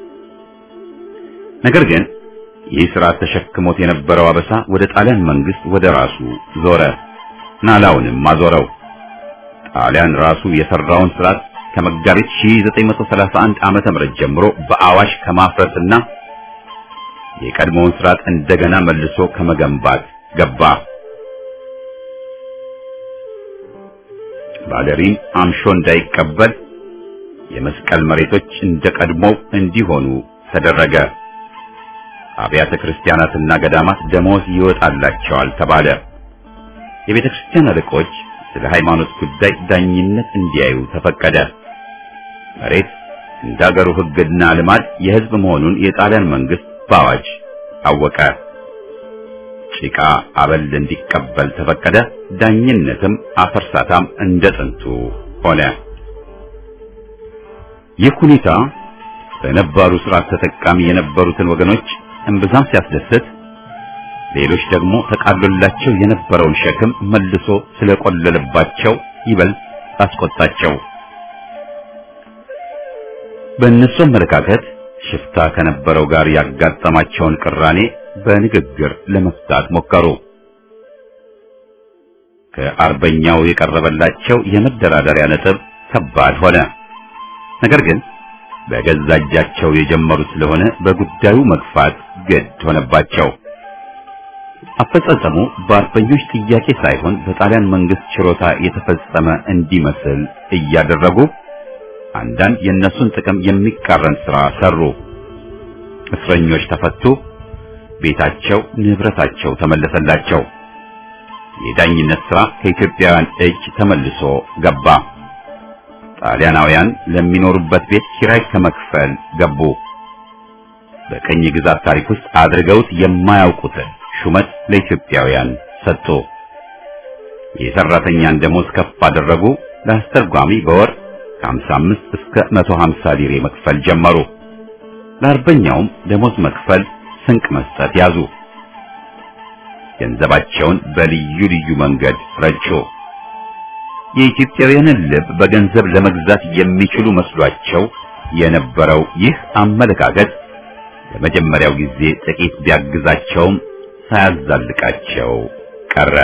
S1: ነገር ግን ይህ ስርዓት ተሸክሞት የነበረው አበሳ ወደ ጣሊያን መንግስት ወደ ራሱ ዞረ። ናላውንም አዞረው። ጣሊያን ራሱ የሰራውን ስርዓት ከመጋቢት 1931 ዓመተ ምህረት ጀምሮ በአዋሽ ከማፍረስና የቀድሞውን ስርዓት እንደገና መልሶ ከመገንባት ገባ። ባለሪም አምሾ እንዳይቀበል የመስቀል መሬቶች እንደ ቀድሞው እንዲሆኑ ተደረገ። አብያተ ክርስቲያናትና ገዳማት ደሞዝ ይወጣላቸዋል ተባለ። የቤተ ክርስቲያን አለቆች ስለ ሃይማኖት ጉዳይ ዳኝነት እንዲያዩ ተፈቀደ። መሬት እንደ አገሩ ሕግና ልማድ የሕዝብ መሆኑን የጣሊያን መንግስት በአዋጅ አወቀ። ጭቃ አበል እንዲቀበል ተፈቀደ። ዳኝነትም አፈርሳታም እንደ ጥንቱ ሆነ። ይህ ሁኔታ በነባሩ ስርዓት ተጠቃሚ የነበሩትን ወገኖች እምብዛም ሲያስደስት ሌሎች ደግሞ ተቃሎላቸው የነበረውን ሸክም መልሶ ስለቆለለባቸው ይበልጥ አስቆጣቸው። በእነሱ አመለካከት ሽፍታ ከነበረው ጋር ያጋጠማቸውን ቅራኔ በንግግር ለመፍታት ሞከሩ። ከአርበኛው የቀረበላቸው የመደራደሪያ ነጥብ ከባድ ሆነ። ነገር ግን በገዛ እጃቸው የጀመሩት ስለሆነ በጉዳዩ መግፋት ግድ ሆነባቸው። አፈጻጸሙ በአርበኞች ጥያቄ ሳይሆን በጣሊያን መንግስት ችሮታ የተፈጸመ እንዲመስል እያደረጉ አንዳንድ የእነሱን ጥቅም የሚቃረን ሥራ ሰሩ። እስረኞች ተፈቱ። ቤታቸው፣ ንብረታቸው ተመለሰላቸው። የዳኝነት ሥራ ከኢትዮጵያውያን እጅ ተመልሶ ገባ። ጣሊያናውያን ለሚኖሩበት ቤት ኪራይ ከመክፈል ገቡ። በቀኝ ግዛት ታሪክ ውስጥ አድርገውት የማያውቁትን ሹመት ለኢትዮጵያውያን ሰጡ። የሰራተኛን ደሞዝ ከፍ አደረጉ። ለአስተርጓሚ በወር ከ55 እስከ 150 ሊሬ መክፈል ጀመሩ። ለአርበኛውም ደሞዝ መክፈል፣ ስንቅ መስጠት ያዙ። ገንዘባቸውን በልዩ ልዩ መንገድ ረጩ። የኢትዮጵያውያንን ልብ በገንዘብ ለመግዛት የሚችሉ መስሏቸው የነበረው ይህ አመለካከት ለመጀመሪያው ጊዜ ጥቂት ቢያግዛቸውም ሳያዛልቃቸው ቀረ።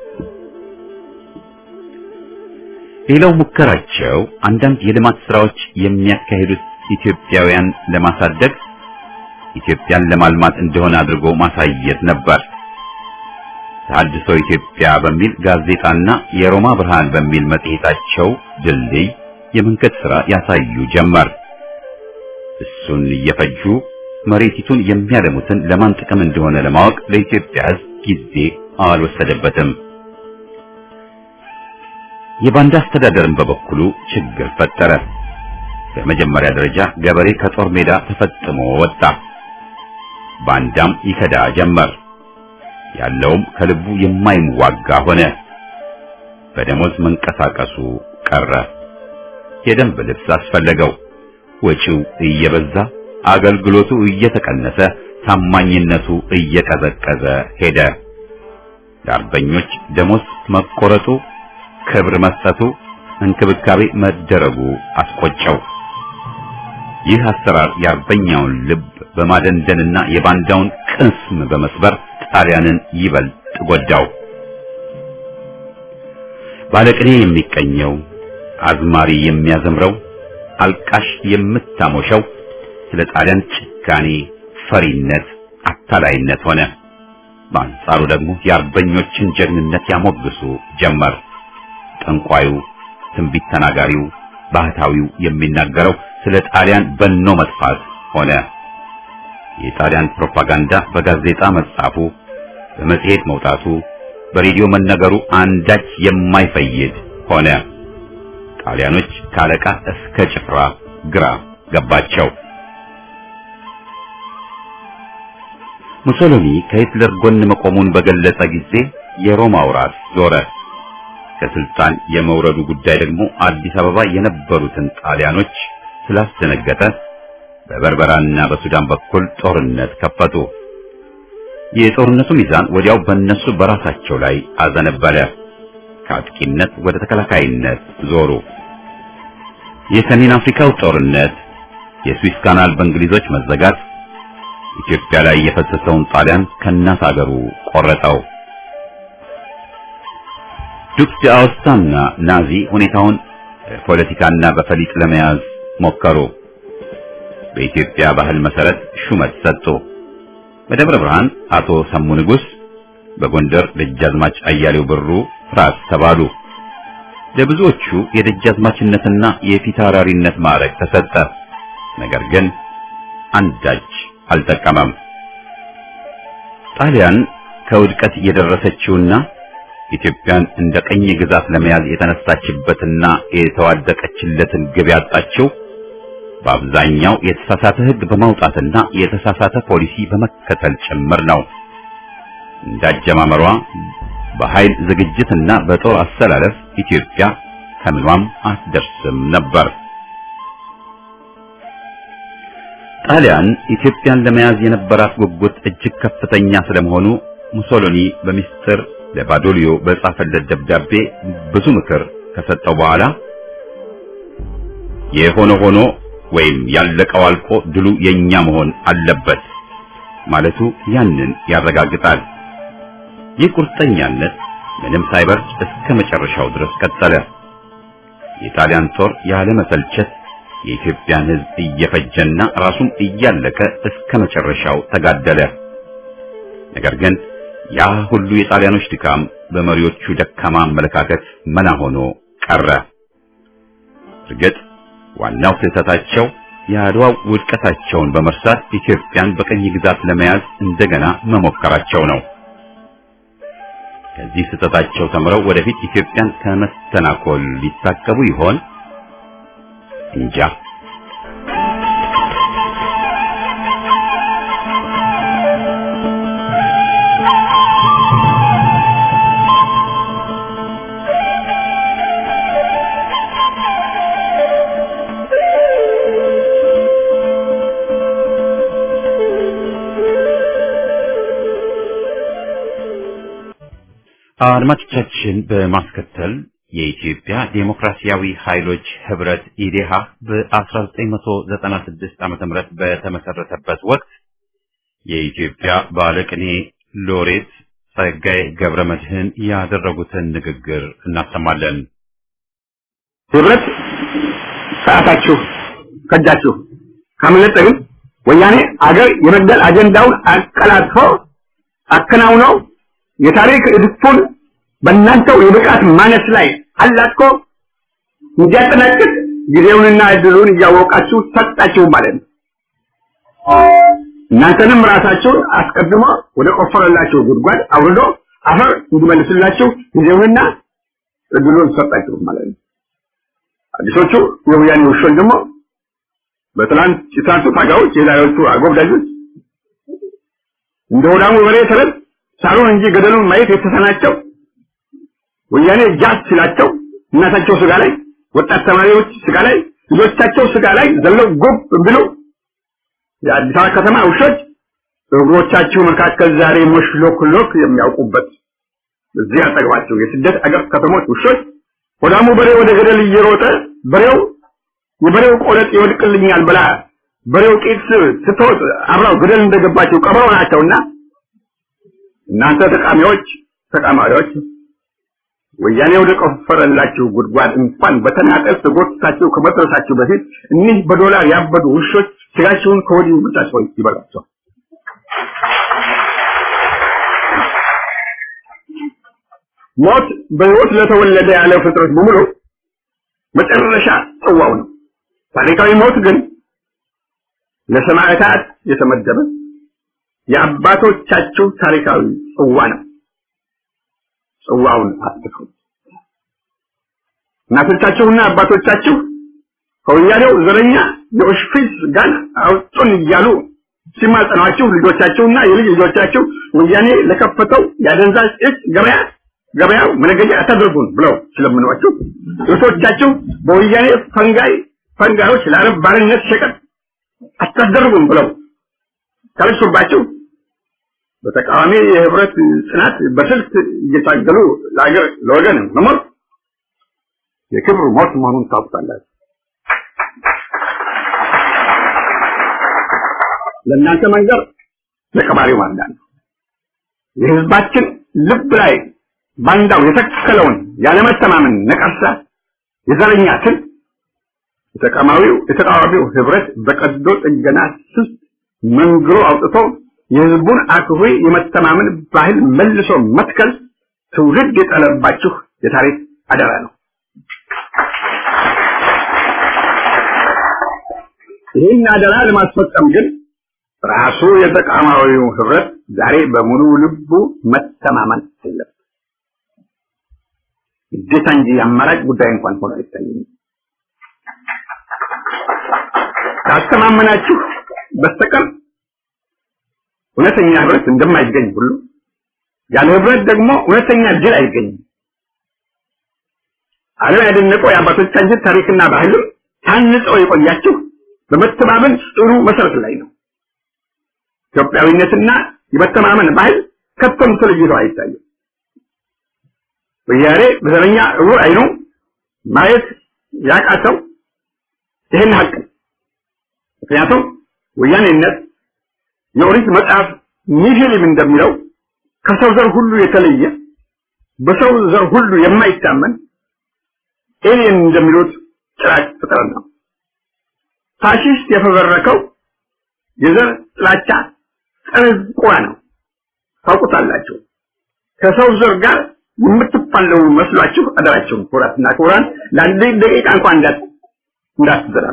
S1: ሌላው ሙከራቸው አንዳንድ የልማት ስራዎች የሚያካሂዱት ኢትዮጵያውያን ለማሳደግ ኢትዮጵያን ለማልማት እንደሆነ አድርጎ ማሳየት ነበር። ተሐድሶ ኢትዮጵያ በሚል ጋዜጣና የሮማ ብርሃን በሚል መጽሔታቸው ድልድይ የመንገድ ሥራ ያሳዩ ጀመር። እሱን እየፈጁ መሬቲቱን የሚያለሙትን ለማን ጥቅም እንደሆነ ለማወቅ ለኢትዮጵያ ሕዝብ ጊዜ አልወሰደበትም። የባንዳ አስተዳደርን በበኩሉ ችግር ፈጠረ። በመጀመሪያ ደረጃ ገበሬ ከጦር ሜዳ ተፈጥሞ ወጣ። ባንዳም ይከዳ ጀመር። ያለውም ከልቡ የማይዋጋ ሆነ። በደሞዝ መንቀሳቀሱ ቀረ። የደንብ ልብስ አስፈለገው። ወጪው እየበዛ አገልግሎቱ እየተቀነሰ ታማኝነቱ እየቀዘቀዘ ሄደ። ለአርበኞች ደሞዝ መቆረጡ፣ ክብር መስጠቱ፣ እንክብካቤ መደረጉ አስቆጨው። ይህ አሰራር የአርበኛውን ልብ በማደንደንና የባንዳውን ቅስም በመስበር ጣሊያንን ይበልጥ ጎዳው። ባለቅኔ የሚቀኘው፣ አዝማሪ የሚያዘምረው፣ አልቃሽ የምታሞሸው ስለ ጣሊያን ጭካኔ፣ ፈሪነት፣ አታላይነት ሆነ። በአንጻሩ ደግሞ የአርበኞችን ጀግንነት ያሞግሱ ጀመር። ጠንቋዩ፣ ትንቢት ተናጋሪው፣ ባህታዊው የሚናገረው ስለ ጣሊያን በኖ መጥፋት ሆነ። የጣሊያን ፕሮፓጋንዳ በጋዜጣ መጻፉ፣ በመጽሔት መውጣቱ፣ በሬዲዮ መነገሩ አንዳች የማይፈይድ ሆነ። ጣሊያኖች ካለቃ እስከ ጭፍራ ግራ ገባቸው። ሙሶሎኒ ከሂትለር ጎን መቆሙን በገለጸ ጊዜ የሮማው ራስ ዞረ። ከስልጣን የመውረዱ ጉዳይ ደግሞ አዲስ አበባ የነበሩትን ጣሊያኖች ስላስደነገጠ በበርበራና በሱዳን በኩል ጦርነት ከፈቱ። የጦርነቱ ሚዛን ወዲያው በእነሱ በራሳቸው ላይ አዘነበለ። ከአጥቂነት ወደ ተከላካይነት ዞሩ። የሰሜን አፍሪካው ጦርነት፣ የስዊስ ካናል በእንግሊዞች መዘጋት ኢትዮጵያ ላይ የፈሰሰውን ጣሊያን ከእናት አገሩ ቆረጠው። ዱክ ዳውስታና ናዚ ሁኔታውን በፖለቲካና በፈሊጥ ለመያዝ ሞከሩ። በኢትዮጵያ ባህል መሰረት ሹመት ሰጡ። በደብረ ብርሃን አቶ ሰሙ ንጉስ፣ በጎንደር ደጃዝማች አያሌው ብሩ ራስ ተባሉ። ለብዙዎቹ የደጃዝማችነትና የፊታውራሪነት ማዕረግ ተሰጠ። ነገር ግን አንዳች አልጠቀመም። ጣሊያን ከውድቀት የደረሰችውና ኢትዮጵያን እንደ ቀኝ ግዛት ለመያዝ የተነሳችበትና የተዋደቀችለትን ግብ ያጣችው በአብዛኛው የተሳሳተ ሕግ በማውጣትና የተሳሳተ ፖሊሲ በመከተል ጭምር ነው። እንዳጀማመሯ በኃይል ዝግጅትና በጦር አሰላለፍ ኢትዮጵያ ከምኗም አትደርስም ነበር። ጣሊያን ኢትዮጵያን ለመያዝ የነበራት ጉጉት እጅግ ከፍተኛ ስለመሆኑ ሙሶሎኒ በሚስጥር ለባዶሊዮ በጻፈለት ደብዳቤ ብዙ ምክር ከሰጠው በኋላ የሆነ ሆኖ ወይም ያለቀው አልቆ ድሉ የኛ መሆን አለበት ማለቱ ያንን ያረጋግጣል። ይህ ቁርጠኛነት ምንም ሳይበርድ እስከ መጨረሻው ድረስ ቀጠለ። የጣሊያን ጦር ያለ መሰልቸት የኢትዮጵያን ሕዝብ እየፈጀና ራሱም እያለቀ እስከ መጨረሻው ተጋደለ። ነገር ግን ያ ሁሉ የጣሊያኖች ድካም በመሪዎቹ ደካማ አመለካከት መና ሆኖ ቀረ። እርግጥ ዋናው ስህተታቸው የአድዋው ውድቀታቸውን በመርሳት ኢትዮጵያን በቀኝ ግዛት ለመያዝ እንደገና መሞከራቸው ነው። ከዚህ ስህተታቸው ተምረው ወደፊት ኢትዮጵያን ከመስተናኮል ሊታቀቡ ይሆን? እንጃ። አድማጮቻችን በማስከተል የኢትዮጵያ ዴሞክራሲያዊ ኃይሎች ህብረት ኢዴሃ በ1996 ዓመተ ምህረት በተመሰረተበት ወቅት የኢትዮጵያ ባለቅኔ ሎሬት ጸጋዬ ገብረ መድህን ያደረጉትን ንግግር እናሰማለን።
S3: ህብረት ሰዓታችሁ ከዳችሁ ካመለጠ ግን ወያኔ አገር የመግደል አጀንዳውን አቀላጥፎ አከናውነው የታሪክ እድፉን በእናንተው የብቃት ማነስ ላይ አላጥቆ እንዲያጠናቅቅ ጊዜውንና እድሉን እያወቃችሁ ሰጣችሁ ማለት ነው። እናንተንም ራሳችሁን አስቀድሞ ወደ ቆፈረላችሁ ጉድጓድ አውርዶ አፈር እንዲመልስላችሁ ጊዜውንና እድሉን ሰጣችሁ ማለት ነው። አዲሶቹ የወያኔ ውሾች ደግሞ በትናንት የትናንቱ ታጋዮች የዛሬዎቹ አጎብዳጆች እንደ ሆዳሙ በሬ ተረት ሳሩን እንጂ ገደሉን ማየት የተሳናቸው ወያኔ ጃት ሲላቸው እናታቸው ስጋ ላይ ወጣት ተማሪዎች ስጋ ላይ ልጆቻቸው ስጋ ላይ ዘለው ጉብ ብለው የአዲስ አበባ ከተማ ውሾች እግሮቻችሁ መካከል ዛሬ ሞሽሎክ ሎክ የሚያውቁበት እዚህ አጠገባቸው የስደት አገር ከተሞች ውሾች ሆዳሙ በሬ ወደ ገደል እየሮጠ በሬው የበሬው ቆለጥ ይወድቅልኛል ብላ በሬው ቂጥ ስትወጥ አብራው ገደል እንደገባቸው ቀበሮ ናቸውና እናንተ ተቃሚዎች ተቃማሪዎች ወያኔ ወደ ቆፈረላችሁ ጉድጓድ እንኳን በተናጠል ተጎትታችሁ ከመድረሳችሁ በፊት እኒህ በዶላር ያበዱ ውሾች ስጋችሁን ከወዲሁ ብቻቸው ይበላቸዋል። ሞት በሕይወት ለተወለደ ያለ ፍጥረት በሙሉ መጨረሻ ጽዋው ነው። ታሪካዊ ሞት ግን ለሰማዕታት የተመደበ የአባቶቻችሁ ታሪካዊ ጽዋ ነው። ጽዋውን አጥፉ። እናቶቻችሁና አባቶቻችሁ ከወያኔው ዘረኛ የኦሽፒስ ጋር አውጡን እያሉ ሲማጸኗችሁ ልጆቻችሁና የልጅ ልጆቻችሁ ወያኔ ለከፈተው የአደንዛዥ እጽ ገበያ ገበያው መነገጃ አታደርጉን ብለው ስለምኗችሁ እህቶቻችሁ በወያኔ ፈንጋይ ፈንጋዮች ለአረብ ባርነት ሸቀጥ አታደርጉን ብለው ካለሱባችሁ በተቃዋሚ የህብረት ጽናት በስልት እየታገሉ ለሀገር ለወገን መሞት የክብር ሞት መሆኑን ታውቃላችሁ። ለእናንተ መንገር ለቀባሪው ማንዳ ነው። የህዝባችን ልብ ላይ ባንዳው የተከለውን ያለመተማመን ነቀርሳ የዘረኛ ትል የተቃዋሚው የተቃዋሚው ህብረት በቀዶ ጥገና ስልት መንግሮ አውጥቶ የህዝቡን አክብሮ የመተማመን ባህል መልሶ መትከል ትውልድ የጠለባችሁ የታሪክ አደራ ነው። ይህን አደራ ለማስፈጸም ግን ራሱ የተቃዋሚው ህብረት ዛሬ በሙሉ ልቡ መተማመን አለበት። ግዴታ እንጂ አማራጭ ጉዳይ እንኳን ሆኖ አይታየኝም። ካስተማመናችሁ በስተቀር እውነተኛ ህብረት እንደማይገኝ ሁሉ ያለ ህብረት ደግሞ እውነተኛ ድል አይገኝም። ዓለም ያደነቀው የአባቶቻችን ታሪክና ባህልም ታንጸው የቆያችሁ በመተማመን ጽኑ መሰረት ላይ ነው። ኢትዮጵያዊነትና የመተማመን ባህል ከቶም ተለይቶ አይታይም። ወያኔ በዘረኛ እውር አይኑ ማየት ያቃተው ይህን ሀቅ ነው። ምክንያቱም ወያኔነት የኦሪት መጽሐፍ ኒሂሊም እንደሚለው ከሰው ዘር ሁሉ የተለየ በሰው ዘር ሁሉ የማይታመን ኤሊየን እንደሚሉት ጭራቅ ፍጥረት ነው። ፋሺስት የፈበረከው የዘር ጥላቻ ጸረ ቁራ ነው። ታውቁታላችሁ። ከሰው ዘር ጋር የምትፋለሙ መስሏችሁ አደራችሁን ኩራትና ኩራን ለአንድ ደቂቃ እንኳን እንዳት እንዳትዘራሉ።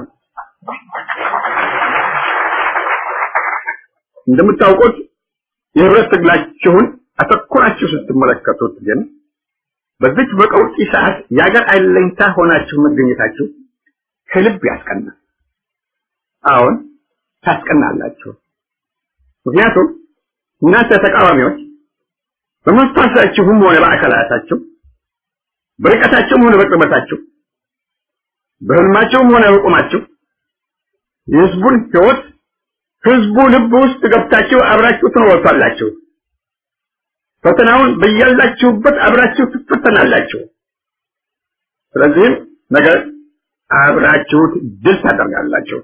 S3: እንደምታውቁት የህብረት ትግላችሁን አተኩራችሁ ስትመለከቱት ግን በዚች በቀውጢ ሰዓት የአገር አለኝታ ሆናችሁ መገኘታችሁ ከልብ ያስቀናል። አሁን ታስቀናላችሁ። ምክንያቱም እናንተ ተቃዋሚዎች በመንፈሳችሁም ሆነ በአካላታችሁ በርቀታችሁም ሆነ በቅርበታችሁ በህልማችሁም ሆነ በቁማችሁ የህዝቡን ህይወት ህዝቡ ልብ ውስጥ ገብታችሁ አብራችሁ ትኖሩታላችሁ። ፈተናውን በያላችሁበት አብራችሁ ትፈተናላችሁ። ስለዚህም ነገር አብራችሁት ድል ታደርጋላችሁ።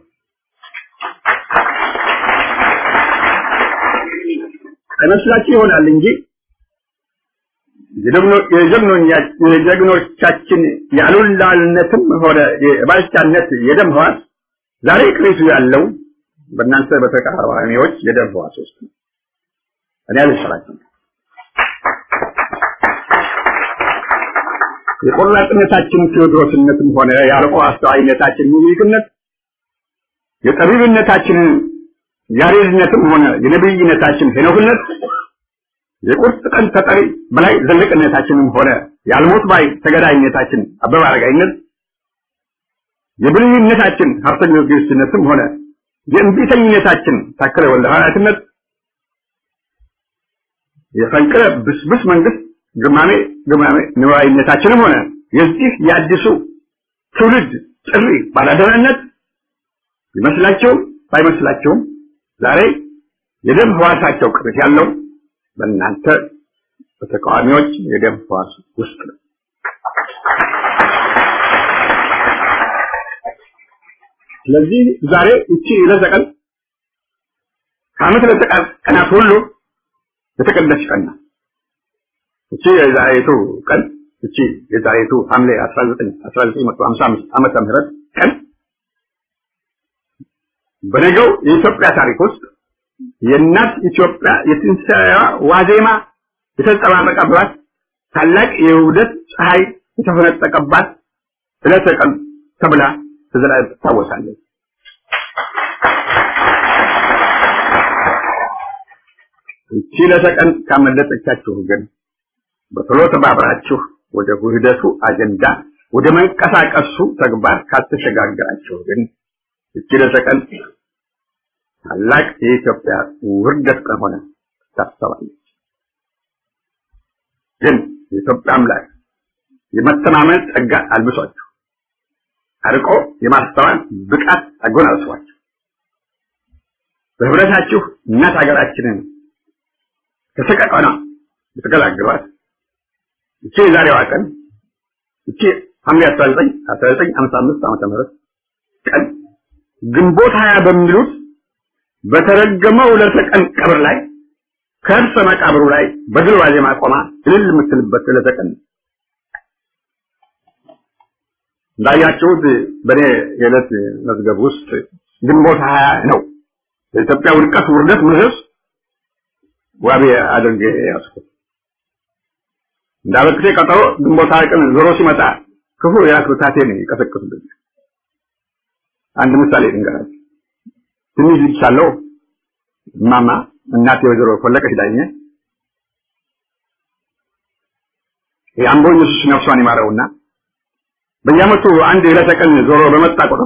S3: አይመስላችሁ ይሆናል እንጂ የጀግኖቻችን የአሉላልነትም ሆነ የባልቻነት የደም ህዋስ ዛሬ ቅሪቱ ያለው በእናንተ በተቃዋሚዎች የደም ህዋስ ውስጥ ነው። እኔ አልሰራችም። የቆራጥነታችን ቴዎድሮስነትም ሆነ የአርቆ አስተዋይነታችን ሚኒልክነት የጠቢብነታችን ያሬድነትም ሆነ የነብይነታችን ሄኖክነት የቁርጥ ቀን ተጠሪ በላይ ዘለቅነታችንም ሆነ የአልሞት ባይ ተገዳይነታችን አበበ አረጋይነት የብልህነታችን ሀብተ ጊዮርጊስነትም ሆነ የእንቢተኝነታችን ታከለ ወልደ ሐዋርያትነት የፈንቅለ ብስብስ መንግስት ግማሜ ግማሜ ንዋይነታችንም ሆነ የዚህ የአዲሱ ትውልድ ጥሪ ባላደራነት ይመስላቸውም ባይመስላቸውም ዛሬ የደም ህዋሳቸው ቅርት ያለው በእናንተ በተቃዋሚዎች የደም ህዋስ ውስጥ ነው። ስለዚህ ዛሬ እቺ ለዘቀን ከዓመት ለተቀን ቀናት ሁሉ የተቀደሰች ቀን ናት። እቺ የዛሬቱ ቀን እቺ የዛሬቱ ሐምሌ 19 1955 ዓመተ ምህረት ቀን በነገው የኢትዮጵያ ታሪክ ውስጥ የእናት ኢትዮጵያ የትንሣኤዋ ዋዜማ የተንጸባረቀባት ታላቅ የውህደት ፀሐይ የተፈነጠቀባት ዕለተ ቀን ተብላ ተዘላ- ትታወሳለች። ይቺ ዕለተ ቀን ካመለጠቻችሁ ግን በቶሎ ተባብራችሁ ወደ ውህደቱ አጀንዳ ወደ መንቀሳቀሱ ተግባር ካልተሸጋገራችሁ ግን ይቺ ዕለተ ቀን ታላቅ የኢትዮጵያ ውርደት ቀን ሆነ ትታሰባለች። ግን የኢትዮጵያ አምላክ የመተማመን ጸጋ አልብሷችሁ አርቆ የማስተዋል ብቃት አጎናጽፏችሁ በህብረታችሁ እናት ሀገራችንን ከሰቀቀና የተገላገሏት እቺ የዛሬዋ ቀን እቺ ሐምሌ 19 1955 ዓመተ ምህረት ቀን ግንቦት ሀያ በሚሉት በተረገመው ዕለተ ቀን ቀብር ላይ ከእርሰ መቃብሩ ላይ በድል ዋዜማ ቆማ እልል የምትልበት ዕለተ ቀን ነው። እንዳያችሁት በእኔ የዕለት መዝገብ ውስጥ ግንቦት ሀያ ነው የኢትዮጵያ ውድቀት ውርደት ምሰስ ዋቢ አድርጌ ያዝኩት። እንዳበክቴ ቀጠሮ ግንቦት ሀያ ቀን ዞሮ ሲመጣ ክፉ የአክብታቴን ይቀሰቅሱብኝ። አንድ ምሳሌ ልንገራችሁ። ትንሽ ልጅ ሳለሁ እማማ እናቴ ወይዘሮ ፈለቀች ዳኘ የአምቦ ኢየሱስ ነፍሷን ይማረውና በየዓመቱ አንድ የዕለተ ቀን ዞሮ በመጣ ቁጥር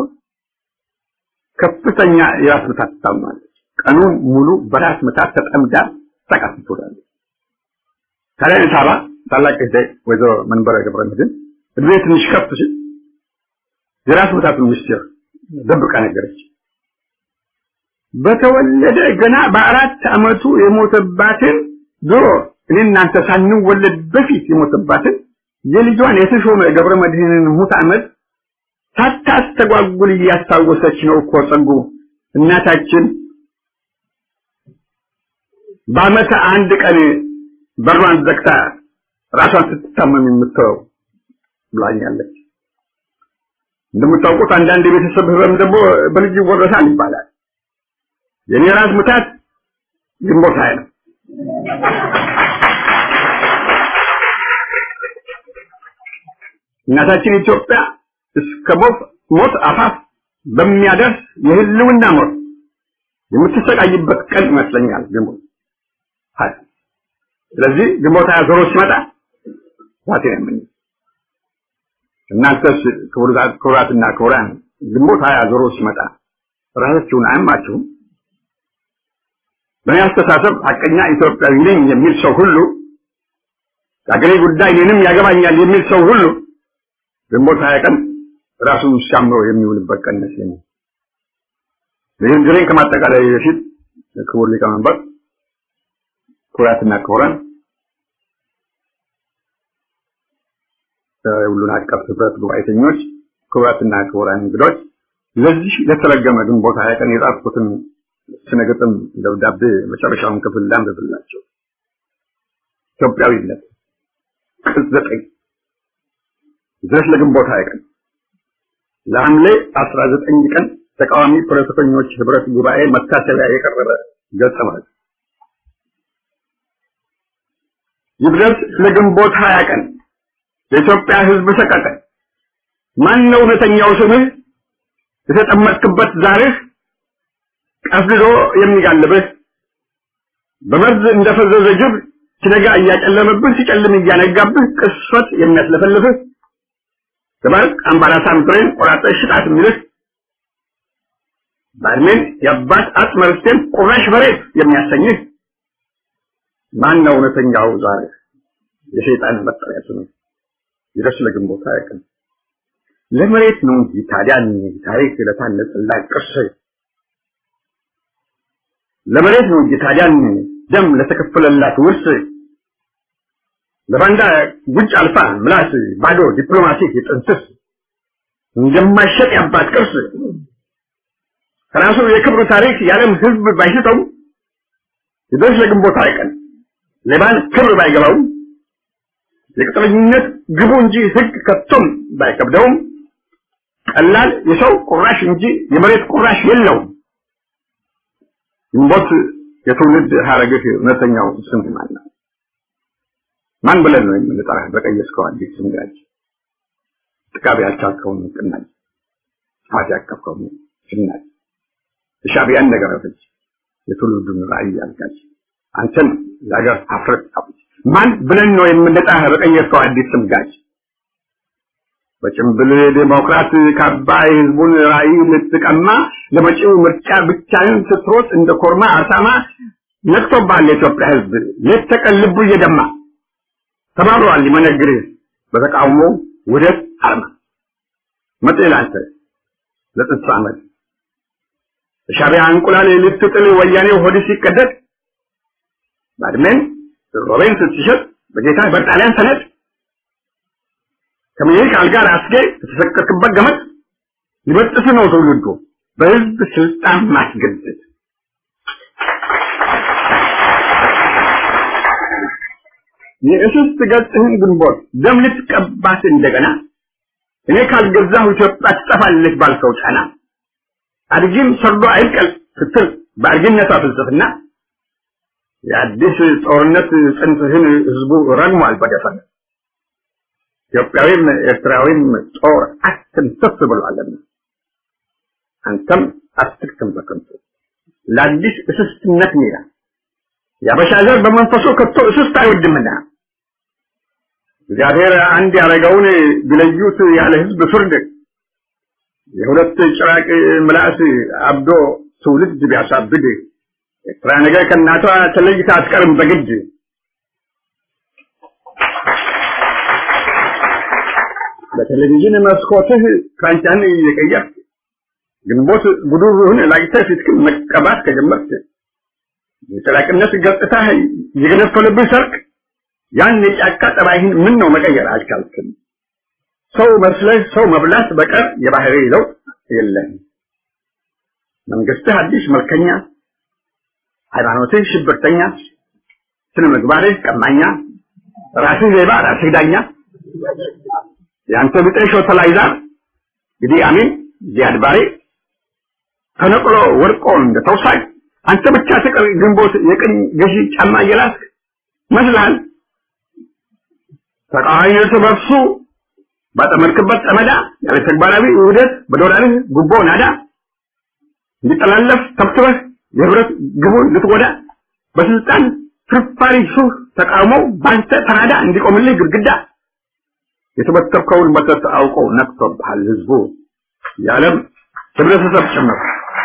S3: ከፍተኛ የራስ ምታት ትታመማለች። ቀኑን ሙሉ በራስ ምታት ተጠምዳ ተቃጥ ትውላለች። ታዲያ ሳባ ታላቅ እህቴ ወይዘሮ መንበረ ገብረ መድኅን እድሜ ትንሽ ከፍ ሲል የራስ ምታቱን ምስጢር ደብቃ ነገረች። በተወለደ ገና በአራት ዓመቱ የሞተባትን ድሮ እኔ እናንተ ሳንወለድ በፊት የሞተባትን የልጇን የተሾመ ገብረ መድኅንን ሙት ዓመት ሳታስተጓጉል እያስታወሰች ነው እኮ ጸጉ እናታችን በዓመት አንድ ቀን በሯን ዘግታ ራሷን ስትታመም የምትተወው ብላኛለች። እንደምታውቁት አንዳንድ የቤተሰብ ህመም ደግሞ በልጅ ይወረሳል ይባላል። የኔ ራስ ምታት ግንቦት ሃያ ነው። እናታችን ኢትዮጵያ እስከ ሞት ሞት አፋፍ በሚያደርስ የህልውና ሞት የምትሰቃይበት ቀን ይመስለኛል ግንቦት ሃያ። ስለዚህ ግንቦት ሃያ ዞሮ ሲመጣ ዛቴ ነው የምኝ እናንተስ ክቡራትና ክቡራን ግንቦት ሃያ ዞሮ ሲመጣ ራሳችሁን አያማችሁም? በእኔ አስተሳሰብ ሐቀኛ ኢትዮጵያዊ ነኝ የሚል ሰው ሁሉ የአገሬ ጉዳይ እኔንም ያገባኛል የሚል ሰው ሁሉ ግንቦት ሃያ ቀን ራሱን ሲያምሮ የሚውልበት ቀን ይመስለኛል። ንግግሬን ከማጠቃላይ በፊት ክቡር ሊቀመንበር፣ ክቡራትና ክቡራን የሁሉን አቀፍ ህብረት ጉባኤተኞች፣ ክቡራትና ክቡራን እንግዶች ለዚህ ለተረገመ ግንቦት ሃያ ቀን የጻፍኩትን ስነ ግጥም ደብዳቤ መጨረሻውን ክፍል ላንብብላቸው። ኢትዮጵያዊነት ቅጽ ዘጠኝ ድረስ ለግንቦት ሃያ ቀን ለሐምሌ አስራ ዘጠኝ ቀን ተቃዋሚ ፖለቲከኞች ህብረት ጉባኤ መታሰቢያ የቀረበ ገጸ ማለት ይድረስ ለግንቦት ሃያ ቀን የኢትዮጵያ ህዝብ ሰቀቀን ማን ነው እውነተኛው ስምህ የተጠመጥክበት ዛርህ ቀፍድዶ የሚጋልብህ በመርዝ እንደፈዘዘ ጅብ ሲነጋ እያጨለመብህ ሲጨልም እያነጋብህ ቅስፈት የሚያስለፈልፍህ ተባርቅ አምባላሳን ብሬን ቆራጠሽ ሽጣት የሚልህ ባድሜን የአባት አጽመ ርስቴን ቁራሽ በሬት የሚያሰኝህ ማን ነው እውነተኛው ዛሬ የሰይጣን መጠሪያ ስም ይድረስ ለግንቦት አያውቅም ለመሬት ነው እንጂ ታዲያን ታሪክ ለታነጸላት ቅርስ ለመሬት ነው እንጂ ታዲያን ደም ለተከፈለላት ውርስ ለባንዳ ጉጭ አልፋ ምላስ ባዶ ዲፕሎማቲክ ጥንስስ እንደማይሸጥ ያባት ቅርስ ከራሱ የክብር ታሪክ የዓለም ሕዝብ ባይሽጠው ይድረስ ለግንቦት አይቀን ሌባን ክብር ባይገባውም የቅጥረኝነት ግቡ እንጂ ሕግ ከቶም ባይከብደውም ቀላል የሰው ቁራሽ እንጂ የመሬት ቁራሽ የለውም። ግንቦት የትውልድ ሀረግህ እውነተኛው ስም ማን ነው? ማን ብለን ነው የምንጠራህ? በቀየስከው አዲስ ስም ጋር ጥቃቢ ያልቻልከውን ቅናጅ ጥፋት ያቀፍከውን ስናጅ የሻዕቢያን ነገር አፈጅ የትውልዱን ራዕይ ያልጋጅ አንተን የሀገር ሀፍረት አውጅ ማን ብለን ነው የምንጠራህ? በቀየስከው አዲስ ስም ጋጅ በጭምብል ዴሞክራት ካባ የህዝቡን ራዕይ ልትቀማ ለመጪው ምርጫ ብቻህን ስትሮጥ እንደ ኮርማ አሳማ ነቅቶብሃል የኢትዮጵያ ህዝብ ሌት ተቀን ልቡ እየደማ ተባብረዋል ሊመነግርህ በተቃውሞ ውደት አርማ መጤ ላንተ ለጥንት ዓመት በሻዕቢያ እንቁላል ልትጥል ወያኔ ሆድ ሲቀደድ ባድሜን ሮቤን ስትሸጥ በጌታ በጣሊያን ሰነድ ከምኒልክ አልጋ ራስጌ የተሰቀልክበት ገመድ ሊበጥስ ነው ትውልዱ በህዝብ ስልጣን ማስገደድ የእስስት ገጽህን ግንቦት ደም ልትቀባት እንደገና እኔ ካልገዛሁ ኢትዮጵያ ትጠፋለች ባልከው ጫና አድጊም ሰርዶ አይብቀል ስትል በአድጊነቷ ፍልስፍና የአዲስ ጦርነት ጽንፍህን ህዝቡ ረግሟል በደፈነ ኢትዮጵያዊም ኤርትራዊም ጦር አትንተፍ ብሏልና አንተም አትክትም በከንቱ ለአዲስ እስስትነት ሜዳ የአበሻ ዘር በመንፈሱ ከቶ እስስት አይወድምና እግዚአብሔር አንድ ያደረገውን ቢለዩት ያለ ህዝብ ፍርድ የሁለት ጭራቅ ምላስ አብዶ ትውልድ ቢያሳብድ ኤርትራ ነገር ከእናቷ ተለይታ አትቀርም በግድ በቴሌቪዥን መስኮትህ ፍራንቻን እየቀየርክ ግንቦት ጉዱሩህን ላይተህ ፊትክን መቀባት ከጀመርክ የጨላቅነት ገጽታህ የገነፈለብህ ሰርክ ያን የጫካ ጠባይህን ምን ነው መቀየር አልቻልክም። ሰው መስለህ ሰው መብላት በቀር የባህሪ ለውጥ የለህም። መንግስትህ አዲስ መልከኛ፣ ሃይማኖትህ ሽብርተኛ፣ ስነ ምግባርህ ቀማኛ፣ ራስህ ሌባ፣ ራስህ ዳኛ የአንተ ብጤ ሾተላይዛር እንግዲህ አሚን ዚያድ ባሬ ተነቅሎ ወድቆ እንደ ተውሳይ አንተ ብቻ ተቀር ግንቦት የቅኝ ገዢ ጫማ እየላስክ መስልሃል። ተቃዋሚ እርስ በርሱ ባጠመድክበት ጠመዳ ያለ ተግባራዊ ውህደት በዶላርህ ጉቦ ናዳ እንዲጠላለፍ ተብትበህ የህብረት ግቡን ልትጎዳ በስልጣን ፍርፋሪ ሱህ ተቃውሞ ባንተ ተናዳ እንዲቆምልህ ግድግዳ የተበተብከውን መተት አውቆ ነቅቶብሃል ህዝቡ የዓለም ህብረተሰብ ጭምር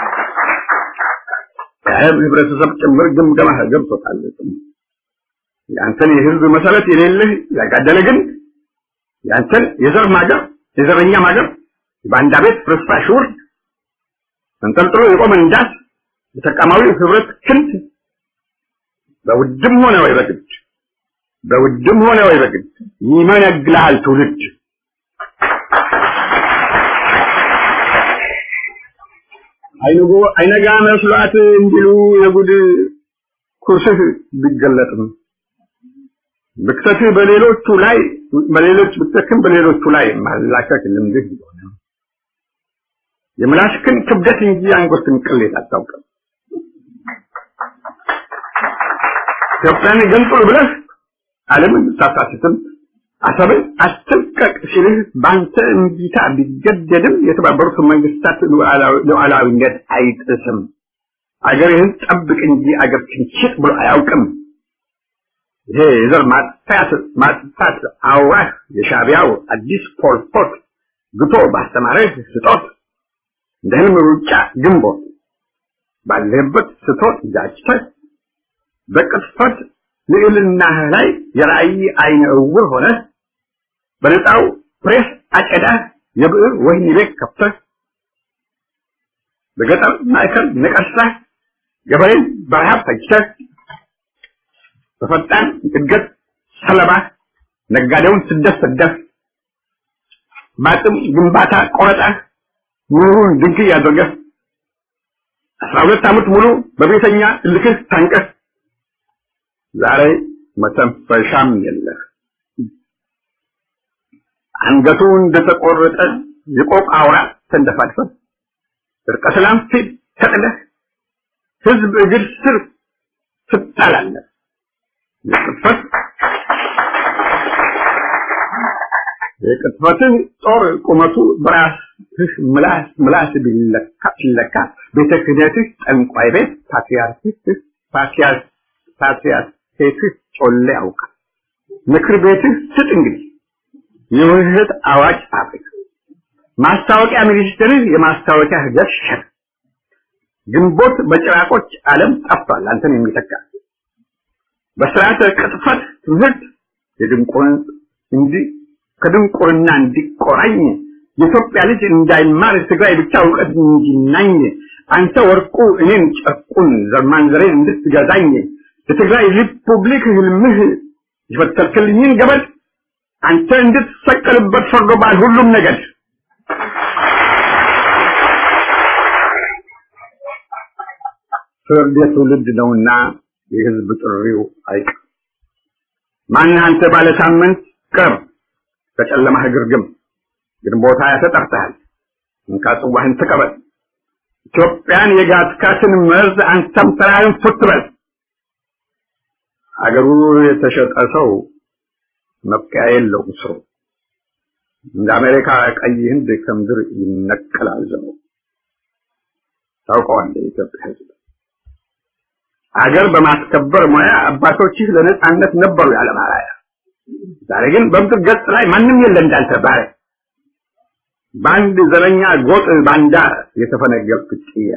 S3: የዓለም ህብረተሰብ ጭምር ግምገማ ገብቶታል። የአንተን የህዝብ መሰረት የሌለህ ያጋደለ ግን የአንተን የዘር ማገር የዘረኛ ማገር በአንዳ ቤት ፍርስራሽ ውርድ ተንጠልጥሎ የቆመ እንዳስ የተቃማዊ ህብረት ክንድ በውድም ሆነ ወይ በግድ በውድም ሆነ ወይ በግድ ይመነግልሃል ትውልድ። አይንጎ አይነጋ መስሏት እንዲሉ የጉድ ኩርስህ ቢገለጥም ብክተትህ በሌሎቹ ላይ በሌሎች ብክተትህም በሌሎቹ ላይ ማላከክ ልምድህ ቢሆንም የምላስክን ክብደት እንጂ አንጎትን ቅሌት አታውቅም። ኢትዮጵያን ገንጥሉ ብለህ ዓለምን ብታሳስትም አሰብን አትልቀቅ ሲልህ በአንተ እምቢታ ቢገደድም የተባበሩት መንግስታት ሉዓላዊነት አይጥስም። አገርህን ጠብቅ እንጂ አገርህን ሽጥ ብሎ አያውቅም። ይሄ የዘር ማጥፋት ማጥፋት አዋህ የሻዕቢያው አዲስ ፖልፖት ግቶ ባስተማረህ ስጦት እንደ ህልም ሩጫ ግንቦት ባለህበት ስቶት ጃጅተህ በቅጥፈት ልዕልናህ ላይ የራእይ አይነ እውር ሆነህ በነፃው ፕሬስ አጨዳህ የብዕር ወህኒ ቤት ከፍተህ በገጠር ማዕከል ነቀሳህ ገበሬን በረሃብ ፈጅተህ በፈጣን እድገት ሰለባ ነጋዴውን ስደት ሰደህ በአቅም ግንባታ ቆረጣህ ኑሮን ድንግይ አድርገህ አስራ ሁለት ዓመት ሙሉ በቤተኛ እልክህ ታንቀህ ዛሬ መተንፈሻም የለህ። አንገቱ እንደተቆረጠ የቆቅ አውራ ተንደፋድፈህ እርቀ ሰላም ፊት ተጥለህ ህዝብ እግር ስር ትጣላለህ። የቅጥፈት የቅጥፈትህ ጦር ቁመቱ በራስህ ምላስ ምላስ ቢለካ ሲለካ ቤተ ክህነትህ ጠንቋይ ቤት ፓትርያርክህ ፓትርያርክ ፓትርያርክህ ጮሌ ያውቃል። ምክር ቤትህ ስጥ እንግዲህ የውህደት አዋጅ ፋብሪካ ማስታወቂያ ሚኒስትርህ የማስታወቂያ ህገት ሸር ግንቦት በጭራቆች ዓለም ጠፍቷል አንተን የሚተካ በስርዓተ ቅጥፈት ትምህርት የድንቁርን እንዲ ከድንቁርና እንዲቆራኝ የኢትዮጵያ ልጅ እንዳይማር ትግራይ ብቻ እውቀት እንዲናኝ አንተ ወርቁ እኔን ጨርቁን ዘርማንዘሬን እንድትገዛኝ የትግራይ ሪፑብሊክ ህልምህ የፈተልክልኝን ገበድ አንተ እንድትሰቀልበት ፈርዶባል ሁሉም ነገድ ፍርድ የትውልድ ነውና የህዝብ ጥሪው አይቀር ማንህ አንተ ባለ ሳምንት ቅርብ ከጨለማህ ግርግም ግንቦት ሃያ ተጠርተሃል እንካ ጽዋህን ተቀበል ኢትዮጵያን የጋትካትን መርዝ አንተም ተራህን ፉት በል አገሩ የተሸጠ ሰው መብቂያ የለውም ስሩ እንደ አሜሪካ ቀይ ህንድ ከምድር ይነቀላል ዘመኑ ታውቀዋለህ የኢትዮጵያ ህዝብ አገር በማስከበር ሙያ አባቶችህ ለነጻነት ነበሩ ያለ ባሪያ ዛሬ ግን በምድር ገጽ ላይ ማንም የለ እንዳንተ ባሪያ በአንድ ዘረኛ ጎጥ ባንዳ የተፈነገልክ ጭያ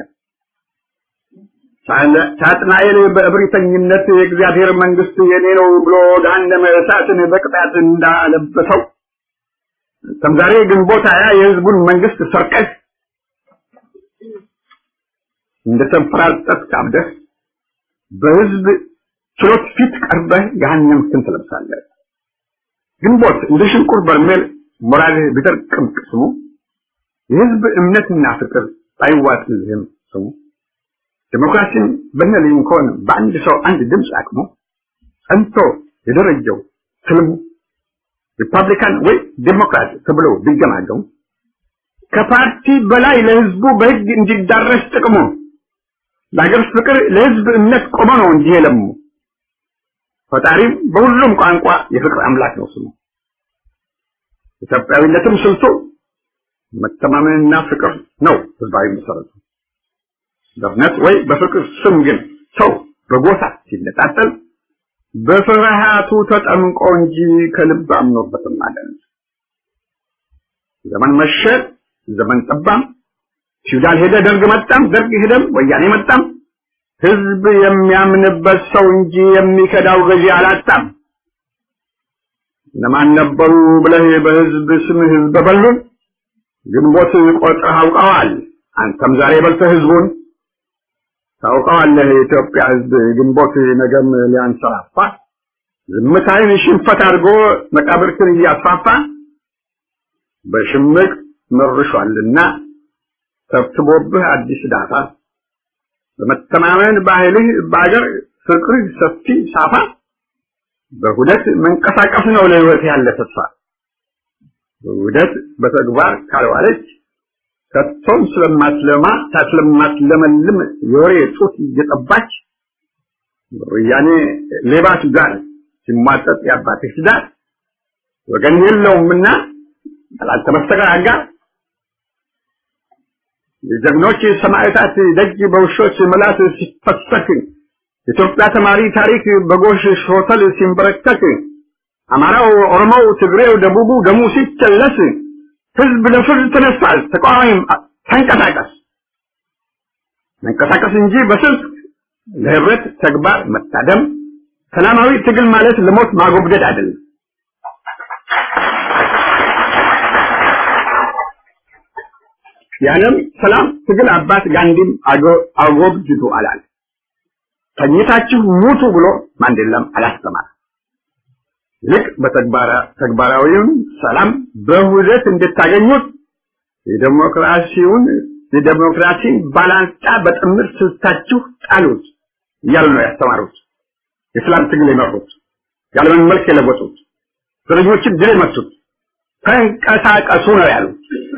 S3: ሳጥናኤል በእብሪተኝነት የእግዚአብሔር መንግስት የኔ ነው ብሎ ገሃነመ እሳትን በቅጣት እንዳለበሰው አንተም ዛሬ ግንቦት ሃያ የህዝቡን መንግስት ሰርቀህ እንደተንፈራጠጥክ አብደህ በህዝብ ችሎት ፊት ቀርበህ ገሃነምክን ትለብሳለህ። ግንቦት እንደ ሽንቁር በርሜል ሞራልህ ቢደርቅም ቅስሙ የህዝብ እምነትና ፍቅር ባይዋጥልህም ስሙ ዲሞክራሲን በነ ሊንኮን በአንድ ሰው አንድ ድምፅ አቅሙ ጸንቶ የደረጀው ትልሙ ሪፐብሊካን ወይ ዴሞክራት ተብሎ ቢገማገሙ ከፓርቲ በላይ ለህዝቡ በህግ እንዲዳረስ ጥቅሙ ለሀገር ፍቅር ለህዝብ እምነት ቆመ ነው እንጂ የለሙ ፈጣሪም በሁሉም ቋንቋ የፍቅር አምላክ ነው ስሙ ኢትዮጵያዊነትም ስልቱ መተማመንና ፍቅር ነው ህዝባዊ መሰረቱ በእምነት ወይ በፍቅር ስም ግን ሰው በጎሳ ሲነጣጠል በፍርሃቱ ተጠምቆ እንጂ ከልብ አምኖበትም አለን ዘመን መሸ ዘመን ጠባም ፊውዳል ሄደ ደርግ መጣም ደርግ ሄደም ወያኔ መጣም ህዝብ የሚያምንበት ሰው እንጂ የሚከዳው ገዢ አላጣም እነማን ነበሩ ብለህ በህዝብ ስም ህዝብ በሉን ግንቦት ቆጥረህ አውቀዋል አንተም ዛሬ በልተህ ህዝቡን ታውቀዋለህ የኢትዮጵያ ህዝብ ግንቦት ነገም ሊያንሰራፋ ዝምታይን ሽንፈት አድርጎ መቃብርክን እያስፋፋ በሽምቅ መርሿልና ተብትቦብህ አዲስ ዳታ በመተማመን ባህልህ በአገር ፍቅርህ ሰፊ ሳፋ በሁደት መንቀሳቀስ ነው ለህይወት ያለ ተስፋ በሁደት በተግባር ካልዋለች ከቶም ስለማትለማ ስለማትለመልም የወሬ ጡት እየጠባች ወያኔ ሌባ ጋር ሲሟጠጥ የአባትህ ትዳር ወገን የለውምና ጠላት በስተቀር አጋር የጀግኖች ሰማዕታት ደጅ በውሾች ምላስ ሲፈሰክ የኢትዮጵያ ተማሪ ታሪክ በጎሽ ሾተል ሲንበረከክ አማራው፣ ኦሮሞው፣ ትግሬው፣ ደቡቡ ደሙ ሲቸለስ ህዝብ ለፍርድ ተነስቷል። ተቃዋሚም ተንቀሳቀስ መንቀሳቀስ እንጂ በስልክ ለህብረት ተግባር መታደም ሰላማዊ ትግል ማለት ለሞት ማጎብደድ አይደለም። የዓለም ሰላም ትግል አባት ጋንዲም አጎብድዱ አላል። ተኝታችሁ ሙቱ ብሎ ማንዴላም አላስተማር። ልክ በተግባራዊውን ሰላም በሁዘት እንድታገኙት የዴሞክራሲውን የዴሞክራሲን ባላንጣ በጥምር ስልታችሁ ጣሉት እያሉ ነው ያስተማሩት። የሰላም ትግል የመሩት የዓለምን መልክ የለወጡት እስረኞችን ድል የመቱት ተንቀሳቀሱ ነው ያሉት።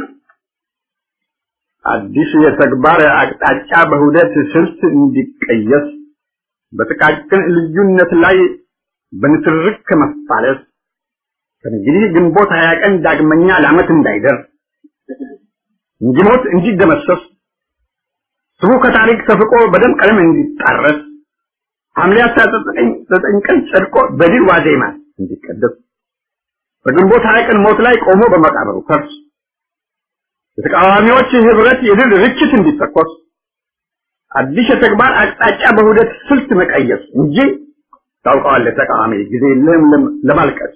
S3: አዲስ የተግባር አቅጣጫ በሁደት ስልት እንዲቀየስ በጥቃቅን ልዩነት ላይ በንትርክ ከመፋለስ ከእንግዲህ ግንቦት ሀያ ቀን ዳግመኛ ለዓመት እንዳይደርስ እንዲሞት እንዲደመሰስ ስሙ ከታሪክ ተፍቆ በደም ቀለም እንዲጣረስ ሐምሌ አስራ ዘጠኝ ቀን ጸድቆ በድል ዋዜማ እንዲቀደስ በግንቦት ሀያ ቀን ሞት ላይ ቆሞ በመቃብሩ ፈርስ የተቃዋሚዎች ህብረት የድል ርችት እንዲተኮስ አዲስ የተግባር አቅጣጫ በሁደት ስልት መቀየስ እንጂ ታውቀዋለህ፣ ተቃዋሚ ጊዜ የለህም ለማልቀስ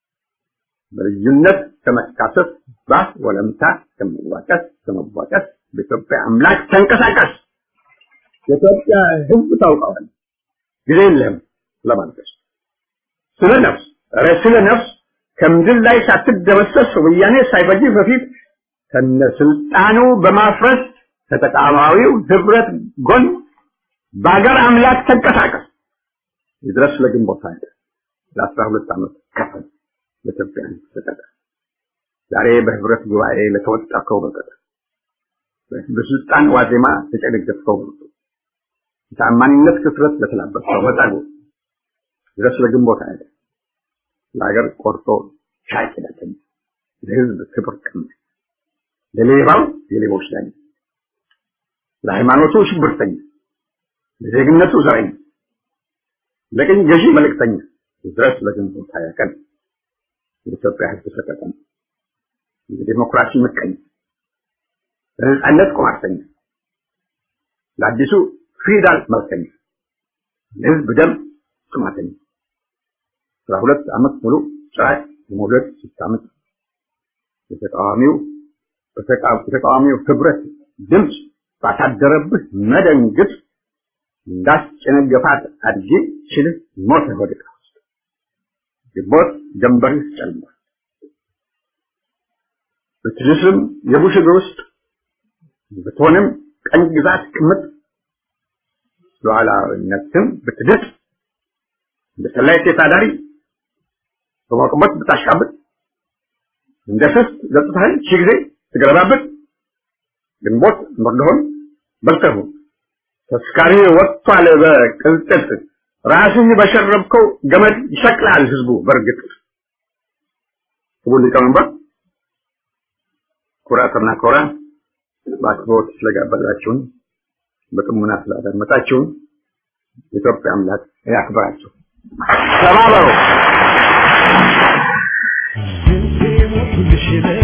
S3: በልዩነት ከመካሰስ ባስ ወለምታ ከመዋቀስ ከመዋቀስ በኢትዮጵያ አምላክ ተንቀሳቀስ። የኢትዮጵያ ህዝብ ታውቀዋለህ፣ ጊዜ የለህም ለማልቀስ ስለ ነፍስ ኧረ ስለ ነፍስ ከምድር ላይ ሳትደመሰስ ወያኔ ሳይፈጅ በፊት ከነስልጣኑ በማፍረስ ከተቃዋሚው ህብረት ጎን በአገር አምላክ ተንቀሳቀስ። ይድረስ ለግንቦት ሀያ ለአስራ ሁለት ዓመት ከፈል ለኢትዮጵያ ተቀጠ። ዛሬ በህብረት ጉባኤ ለተወጣከው በቀጠ በስልጣን ዋዜማ ተጨነገፍከው በቀጠ የታማኝነት ክፍረት ለተላበስከው በጸጉ ድረስ ለግንቦት ሀያ ለሀገር ቆርጦ ሻይ ቂዳተኛ ለህዝብ ክብር ቀማኝ ለሌባው የሌቦች ዳኛ ለሃይማኖቱ ሽብርተኛ ለዜግነቱ ዘረኛ ለቅኝ ገዢ መልእክተኛ ድረስ ለግንቦት ሀያ ቀን የኢትዮጵያ ህዝብ ሰቀቀን የዲሞክራሲ ምቀኛ ለነጻነት ቁማርተኛ ለአዲሱ ፊውዳል መልከኛ ለህዝብ ደም ጥማተኛ አስራ ሁለት ዓመት ሙሉ ጭራቅ የመውለድ ስታምጥ የተቃዋሚው የተቃዋሚው ህብረት ድምፅ ባሳደረብህ መደንግጥ እንዳስጨነገፋት አድጌ ችልህ ሞተ ወድቃ ውስጥ ግንቦት ጀንበርህ ጨልሟል። ብትልስም የቡሽ እግር ውስጥ ብትሆንም ቀኝ ግዛት ቅምጥ ሉዓላዊነትም ብትድጥ እንደ ሰላይ ሴት አዳሪ በሞቅሞት ብታሽቃብጥ እንደ ስስት ገጽታህን ሺህ ጊዜ ትገለባብጥ ግንቦት መርዶህን በልተሁ ተስካሪ ወጥቷል በቅልጥት ራስህ በሸረብከው ገመድ ይሰቅላል ህዝቡ በእርግጥ ክቡር ሊቀመንበር ኩራትና ኮራ በአክብሮት ስለጋበዛችሁን በጥሙና ስላዳመጣችሁን የኢትዮጵያ አምላክ ያክብራችሁ ተባበሩ
S4: Since we want to be